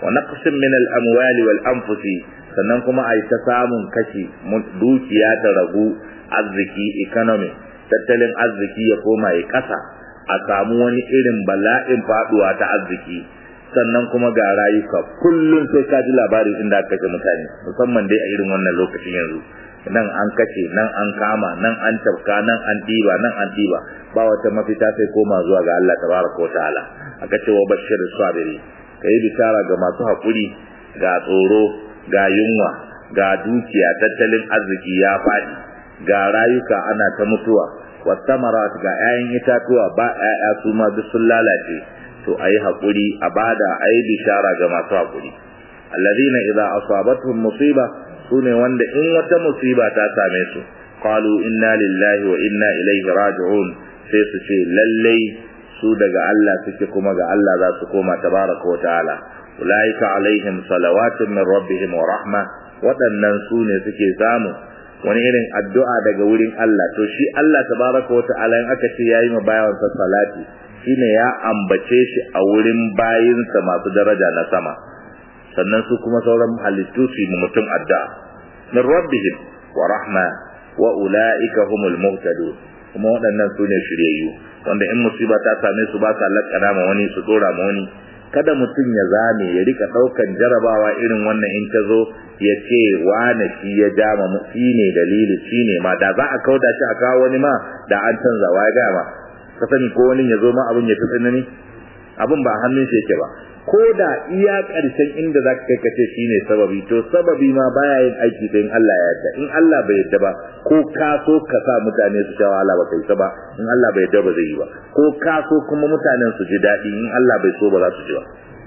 wa naqsin min al-amwali wal anfusi sannan kuma ai ta samun kashi dukiya ta ragu arziki economy tattalin arziki ya koma ya kasa a samu wani irin bala'in faduwa ta arziki sannan kuma ga rayuka kullum sai ka ji labarin inda aka kashe mutane musamman dai a irin wannan lokacin yanzu nan an kace nan an kama nan an tafka nan an diba nan an diba ba wata mafita sai koma zuwa ga Allah tabaraka wa ta'ala aka ce wa bashir sabiri kai bishara ga masu hakuri ga tsoro ga yunwa ga dukiya tattalin arziki ya fadi ga rayuka ana ta mutuwa wasamarat ga 'ya'yan itatuwa ba 'ya'ya su ma duk sun lalace to ayi hakuri a bada ayi bishara ga masu hakuri alladhina idza asabatuhum musiba sune wanda in wata musiba ta same su qalu inna lillahi wa inna ilaihi raji'un sai su ce lallai su daga Allah suke kuma ga Allah za su koma tabaraka wa ta'ala ulaika alaihim salawatun min rabbihim wa rahma waɗannan su ne suke samu wani irin addu'a daga wurin Allah to shi Allah tabaraka wa ta'ala in aka ce yayi ma bayansa salati shine ya ambace shi a wurin bayinsa masu daraja na sama sannan su kuma sauran halittu su yi mutum addu'a min rabbihim wa rahma wa ulaika humul muhtadun kuma waɗannan su ne shiryayyu wanda in musiba ta same su ba sa lakana ma wani su dora ma wani kada mutum ya zame ya rika ɗaukan jarabawa irin wannan in ta zo ya ce wane shi ya ja ma shi ne dalili shi ne ma da za a kauda shi a kawo wani ma da an canza wa ya ma ka sani ko wani ya zo ma abin ya fi tsanani abin ba hannun shi yake ba ko da iya ƙarshen inda za ka kai ka ce shi ne sababi to sababi ma baya yin aiki da in Allah ya yarda in Allah bai yarda ba ko ka so ka sa mutane su sha wahala ba kai ta ba in Allah bai yarda ba zai yi ba ko ka so kuma mutanen su ji daɗi in Allah bai so ba za su ji ba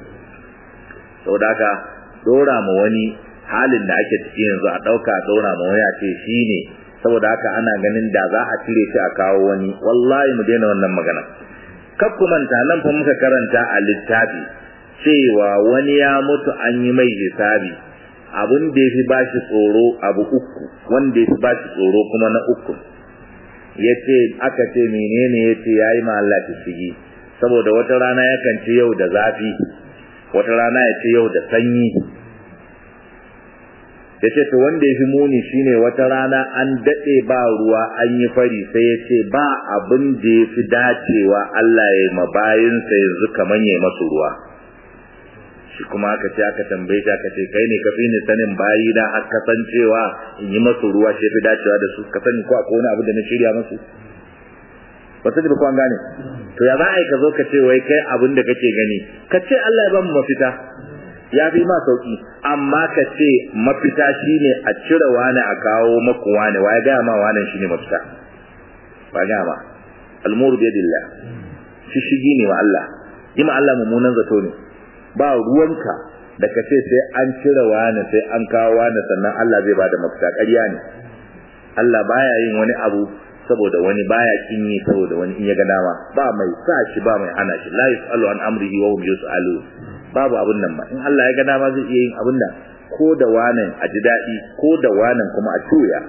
saboda haka dora ma wani halin da ake ciki yanzu a ɗauka a dora ma wani a ce shi ne saboda haka ana ganin da za a cire shi a kawo wani wallahi mu daina wannan magana kar ku manta nan fa muka karanta a littafi cewa wani ya mutu an yi mai hisabi abun da ya fi ba shi tsoro abu uku wanda ya fi ba shi tsoro kuma na uku ya ce aka ce menene ya ce ya yi ma Allah ta shigi saboda wata rana yakan ce yau da zafi wata rana ya ce yau da sanyi ya ce to wanda ya fi muni shine wata rana an daɗe ba ruwa an yi fari sai ya ce ba abin da ya fi dacewa Allah ya yi mabayinsa yanzu kamar ya masu ruwa shi kuma aka ce aka tambaye shi aka ce kai ne ka fi ni sanin bayi na har ka san cewa in yi masu ruwa shi fi dacewa da su ka sani ko akwai wani abu da na shirya masu ba ta ko an gane to ya za a yi ka zo ka ce wai kai abin da kake gani ka ce Allah ya ba mu mafita ya fi ma sauki amma ka ce mafita shine a cire wani a kawo maku wani wa ya gaya ma wani shine mafita ba gaya ma almuru biyadillah shi shigi ne wa Allah yi ma Allah mummunan zato ne ba ruwanka da ka ce sai an cire wani sai an kawo wani sannan Allah zai bada mafita ƙarya ne Allah baya yin wani abu saboda wani baya kin yi saboda wani in ya ga dama ba mai sa shi ba mai hana shi la yusalu an amrihi wa hum yusalu babu abun nan ba in Allah ya ga dama zai iya yin abun nan ko da wanan a ji daɗi ko da wanan kuma a tuya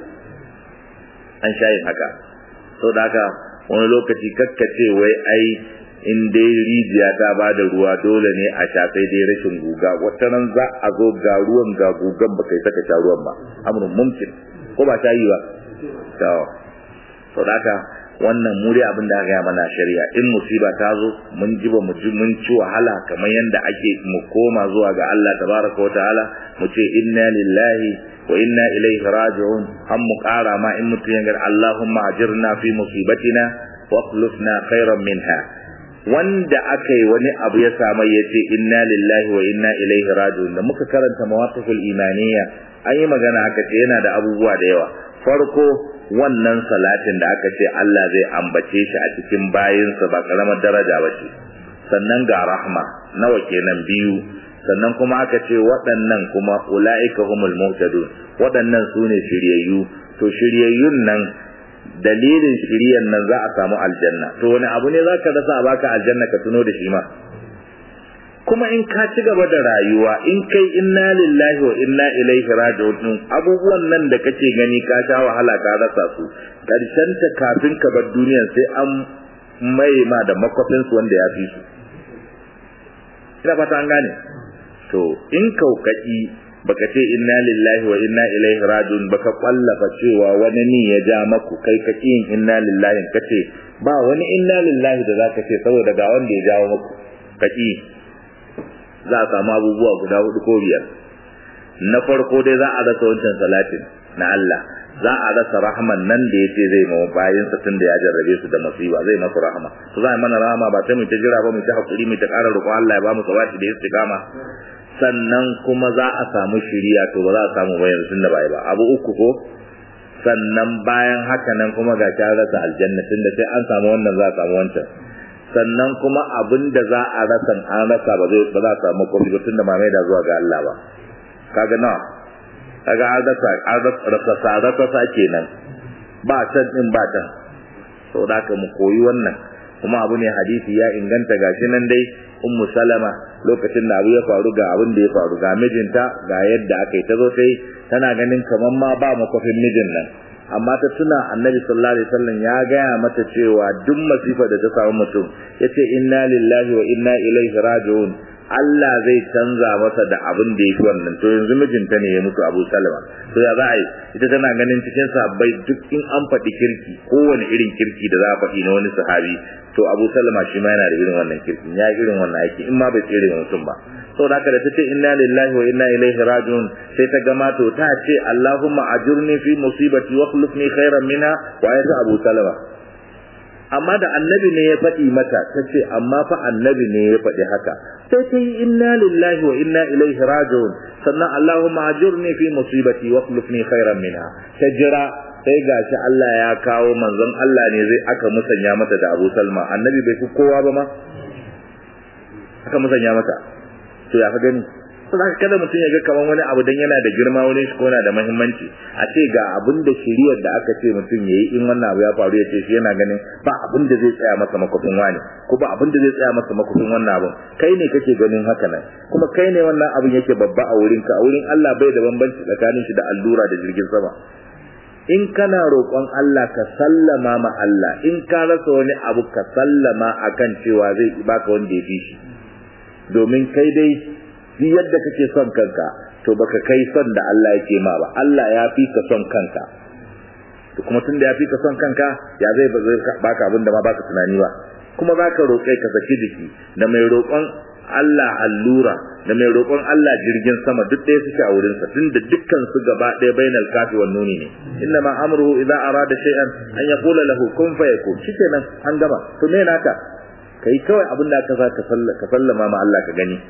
an sha yin haka saboda haka wani lokaci kakkace wai ai in dai rijiya ta ba da ruwa dole ne a sha sai dai rashin guga wata nan za a zo ga ruwan ga gugan ba kai saka sha ruwan ba amrun mumkin ko ba ta yi ba to to haka wannan mu dai abin da aka yi mana shari'a in musiba ta zo mun ji ba mu ji mun ci wahala kamar yanda ake mu koma zuwa ga Allah tabaraka wa ta'ala mu ce inna lillahi wa inna ilaihi raji'un an mu kara ma in mutum ya ga Allahumma ajirna fi musibatina wa akhlifna khairan minha wanda aka yi wani abu ya samu ya ce inna lillahi wa inna ilaihi raji'un da muka karanta mawaqiful imaniya an yi magana aka ce yana da abubuwa da yawa farko wannan salatin da aka ce Allah zai ambace shi a cikin bayinsa ba karamar daraja ba ce sannan ga rahma nawa kenan biyu sannan kuma aka ce waɗannan kuma ula'ika humul muhtadun waɗannan su ne shiryayyu to shiryayyun nan dalilin shiryan nan za a samu aljanna to wani abu ne za ka rasa a baka aljanna ka tuno da shi ma kuma in ka ci gaba da rayuwa in kai inna lillahi wa inna ilaihi raji'un abubuwan nan da kake gani ka sha wahala ka rasa su karshen ta kafin ka bar duniyar sai an mai ma da makwafin su wanda ya fi su ina fata an gane to in kaukaki baka ce inna lillahi wa inna ilaihi rajiun baka kwallafa cewa wani ne ya ja maku kai ka yin inna lillahi kace ba wani inna lillahi da zaka ce saboda ga wanda ya jawo maku kaki za a samu abubuwa guda hudu ko biyar na farko dai za a rasa wancan salatin na Allah za a rasa rahman nan da yace zai mawa bayin sa tunda ya jarrabe su da musiba zai masu rahama to za a mana rahama ba sai mu ta jira ba mu ta hakuri mu ta ƙara roƙon Allah ya ba mu sabati da istiqama sannan kuma za a samu shiriya to ba za a samu bayan tunda bai ba abu uku ko sannan bayan haka nan kuma ga ta rasa aljanna tunda sai an samu wannan za a samu wancan sannan kuma abin da za a rasa an rasa ba zai ba za a samu komai ba tunda ba mai da zuwa ga Allah ba kaga na kaga an rasa an rasa sa rasa sa kenan ba can din ba can saboda haka mu koyi wannan kuma abu ne hadisi ya inganta gashi nan dai ummu salama lokacin da abu ya faru ga abin da ya faru ga mijinta ga yadda aka yi ta zo sai tana ganin kamar ma ba makofin mijin nan amma ta tuna annabi sallallahu alaihi wasallam ya gaya mata cewa duk masifa da ta samu mutum yace inna lillahi wa inna ilaihi raji'un Allah zai canza masa da abin da yake wannan to yanzu mijinta ne ya mutu Abu Salama to ya za a yi ita tana ganin cikin sahabbai duk in an faɗi kirki kowane irin kirki da za a faɗi na wani sahabi to Abu Salama shi ma yana da irin wannan kirkin ya irin wannan aiki in ma bai tsere mutum ba saboda haka da tace inna lillahi wa inna ilaihi raji'un sai ta gama to ta ce Allahumma ajurni fi musibati wa akhlifni khairan minha wa ya Abu Salama amma da annabi ne ya faɗi mata ta ce amma fa annabi ne ya faɗi haka sai ta yi inna lillahi wa inna ilaihi raji'un sannan Allahumma ajurni fi musibati wa akhlifni khairan minha ta jira sai gashi Allah ya kawo manzon Allah ne zai aka musanya mata da Abu Salma annabi bai fi kowa ba ma aka musanya mata to ya ka gani saboda kada mutum ya ga kaman wani abu dan yana da girma wani shi ko yana da muhimmanci a ce ga abin da shiriyar da aka ce mutum yayi in wannan abu ya faru ya ce shi yana ganin ba abin da zai tsaya masa makofin wani ko ba abin da zai tsaya masa makofin wannan abun kai ne kake ganin haka nan kuma kai ne wannan abin yake babba a wurin ka a wurin Allah bai da bambanci tsakanin shi da allura da jirgin sama in kana roƙon Allah ka sallama ma Allah in ka rasa wani abu ka sallama akan cewa zai baka wanda ya fi shi domin kai dai duk yadda kake son kanka to baka kai son da Allah yake ma ba Allah ya fi ka son kanka to kuma tunda ya fi ka son kanka ya zai baka abin da ma baka tunani ba kuma zaka roƙe ka saki jiki da mai roƙon Allah allura da mai roƙon Allah jirgin sama duk ɗaya suke a wurinsa tunda dukkan su gaba ɗaya bainal kafi wan nuni ne inna ma amruhu idza arada shay'an an yaqula lahu kun fayakun shikenan an gama to me naka kai kawai abin da aka ka ka sallama ma Allah ka gani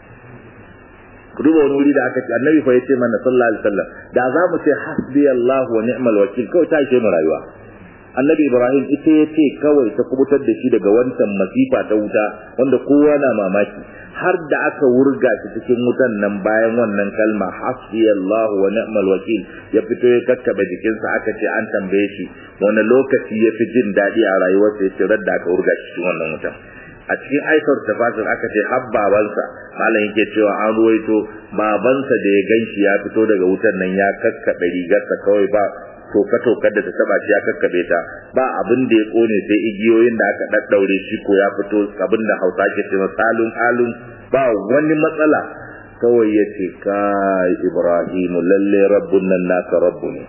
ku duba wani wuri da aka ce annabi fa yace mana sallallahu alaihi wasallam da za mu ce hasbi Allah wa ni'mal wakil kawai ta ishe mu rayuwa annabi ibrahim ita yace kawai ta kubutar da shi daga wancan masifa ta wuta wanda kowa na mamaki har da aka wurga shi cikin wutan nan bayan wannan kalma hasbi Allah wa ni'mal wakil ya fito ya kakkabe jikinsa aka ce an tambaye shi wani lokaci ya fi jin daɗi a rayuwarsa ya ce radda aka wurga shi cikin wannan wutan a cikin aikar tafasir aka ce har babansa malam yake cewa an ruwaito babansa da ya ganshi ya fito daga wutan nan ya kakkabe rigarsa kawai ba toka toka da ta taba shi ya kakkabe ta ba abin da ya kone sai igiyoyin da aka daddaure shi ko ya fito abin da Hausa ke cewa salun alun ba wani matsala kawai ya ce kai Ibrahim lalle rabbun nan naka rabbu ne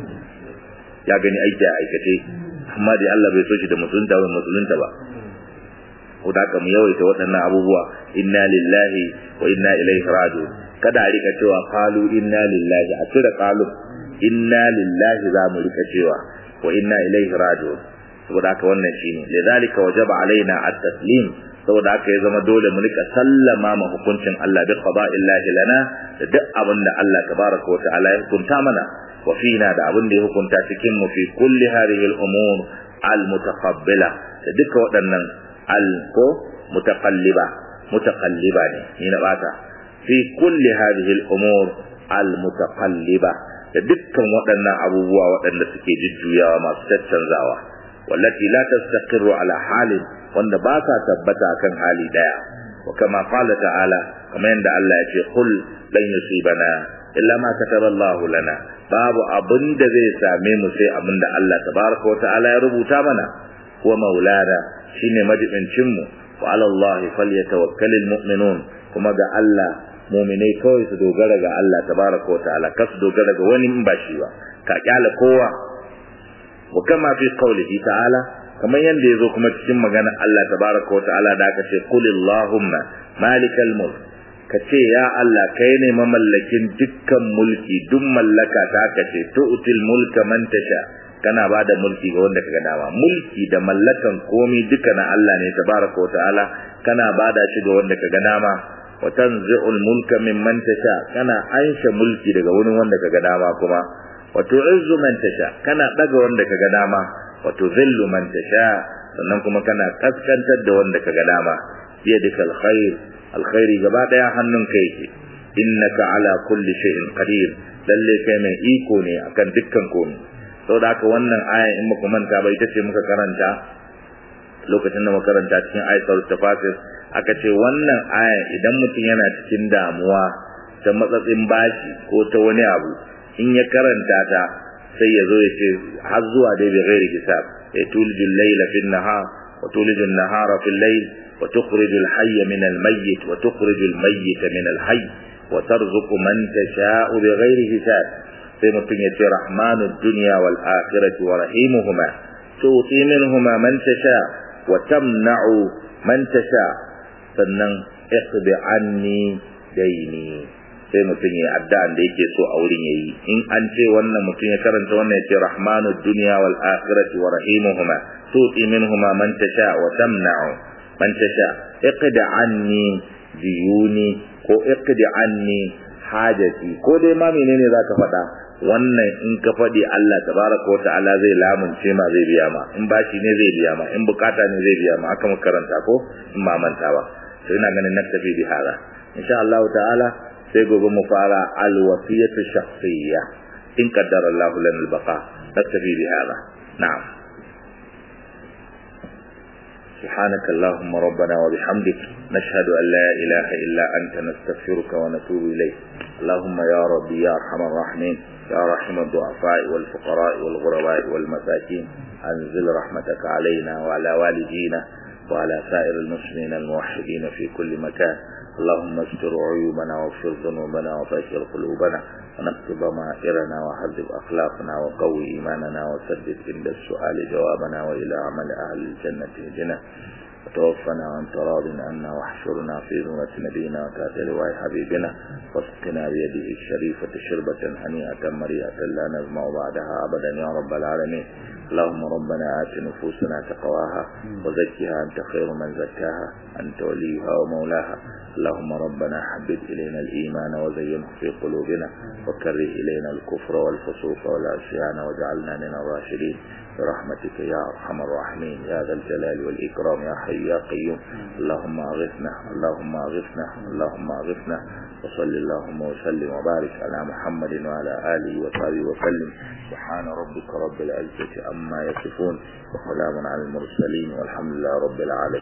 ya gani aiki a aikace amma dai Allah bai so shi da musulunta ba musulunta ba ko da mu yawaita waɗannan abubuwa inna lillahi wa inna ilaihi raji'un kada a rika cewa qalu inna lillahi a cire qalu inna lillahi za mu rika cewa wa inna ilaihi raji'un saboda haka wannan shine lidhalika wajaba alaina at-taslim saboda haka ya zama dole mu rika sallama ma hukuncin Allah bi qada'illahi lana da duk abin da Allah tabaraka wa ta'ala ya hukunta mana wa fina da abin da ya hukunta cikin mu fi kulli hadhihi al-umur al-mutaqabbila da duka waɗannan al ko mutaqalliba mutaqalliba ne ni na bata fi kulli hadhihi al-umur al-mutaqalliba da dukkan waɗannan abubuwa waɗanda suke jujjuyawa masu caccanzawa wallati la tastaqirru ala halin wanda ba sa tabbata kan hali daya wa kama qala ta'ala kamar yadda Allah ya ce qul lan yusibana illa ma kataba Allah lana babu abin da zai same mu sai abin da Allah tabaraka wa ta'ala ya rubuta mana wa maulana shine majibincin mu wa ala Allah falyatawakkalul mu'minun kuma ga Allah mu'minai kawai su dogara ga Allah tabaraka wa ta'ala ka su dogara ga wani in ba shi ba ka kyala kowa wa kama fi qawlihi ta'ala kamar yanda yazo kuma cikin magana Allah tabaraka wa ta'ala da aka ce qul allahumma malikal mulk ka ce ya Allah kai ne mamallakin dukkan mulki duk mallaka ta ka ce tu'til mulka man tasha kana ba da mulki ga wanda kaga dama mulki da mallakan komi duka na Allah ne tabaraka wa ta'ala kana ba da shi ga wanda kaga dama wa tanzi'ul mulka mimman tasha kana aisha mulki daga wani wanda kaga dama kuma wa tu'izzu man tasha kana daga wanda kaga dama wa tuzillu man tasha sannan kuma kana kaskantar da wanda kaga dama biyadikal khair alkhairi gaba daya hannunka yake innaka ala kulli shay'in qadir lalle kai mai iko ne akan dukkan komai saboda haka wannan aya in muka manta ba ita ce muka karanta lokacin da muka karanta cikin ayatul tafasir aka ce wannan aya idan mutum yana cikin damuwa ta matsatsin bashi ko ta wani abu in ya karanta ta sai ya zo ya ce har zuwa dai bi ghairi hisab ya tulijul layla fil nahar wa tulijul nahara fil layl wa tukhrijul hayya min al mayyit wa tukhrijul mayyita min al hayy wa tarzuqu man tasha'u bi ghairi hisab sai mutum ya ce rahmanu dunya wal akhirati wa rahimuhuma tuti minhuma man tasha wa tamna'u man tasha sannan iqbi anni daini sai mutum ya addu'an da yake so a wurin yayi in an ce wannan mutum ya karanta wannan ya ce rahmanu dunya wal akhirati wa rahimuhuma tuti minhuma man tasha wa tamna'u man tasha iqdi anni diyuni ko iqdi anni hajati ko dai ma menene zaka faɗa wannan in ka faɗi Allah tabaraka wa ta'ala zai lamunce ma zai biya ma in bashi ne zai biya ma in bukata ne zai biya ma aka mu karanta ko in ma manta ba to ina ganin naktafi bi hada insha Allah ta'ala sai gobe mu fara al wasiyatu shakhsiyya in qaddara Allah lana al baqa naktafi bi hada na'am سبحانك اللهم ربنا وبحمدك نشهد أن لا إله إلا أنت نستغفرك ونتوب إليك اللهم يا ربي يا أرحم الراحمين يا رحم الضعفاء والفقراء والغرباء والمساكين أنزل رحمتك علينا وعلى والدينا وعلى سائر المسلمين الموحدين في كل مكان اللهم استر عيوبنا واغفر ذنوبنا وفجر قلوبنا ونكتب ضمائرنا وحذب أخلاقنا وقوي إيماننا وسدد عند السؤال جوابنا وإلى عمل أهل الجنة اهدنا وتوفنا وانت راض عنا واحشرنا في ذمة نبينا وتحت لواء حبيبنا واسقنا بيده الشريفة شربة هنيئة مريئة لا نزمع بعدها أبدا يا رب العالمين اللهم ربنا آت نفوسنا تقواها وزكها أنت خير من زكاها أنت وليها ومولاها اللهم ربنا حبب إلينا الإيمان وزينه في قلوبنا وكره إلينا الكفر والفسوق والعصيان واجعلنا من الراشدين برحمتك يا أرحم الراحمين يا ذا الجلال والإكرام يا حي يا قيوم اللهم أغثنا اللهم أغثنا اللهم أغثنا وصل اللهم وسلم وبارك على محمد وعلى آله وصحبه وسلم سبحان ربك رب العزة عما يصفون وسلام على المرسلين والحمد لله رب العالمين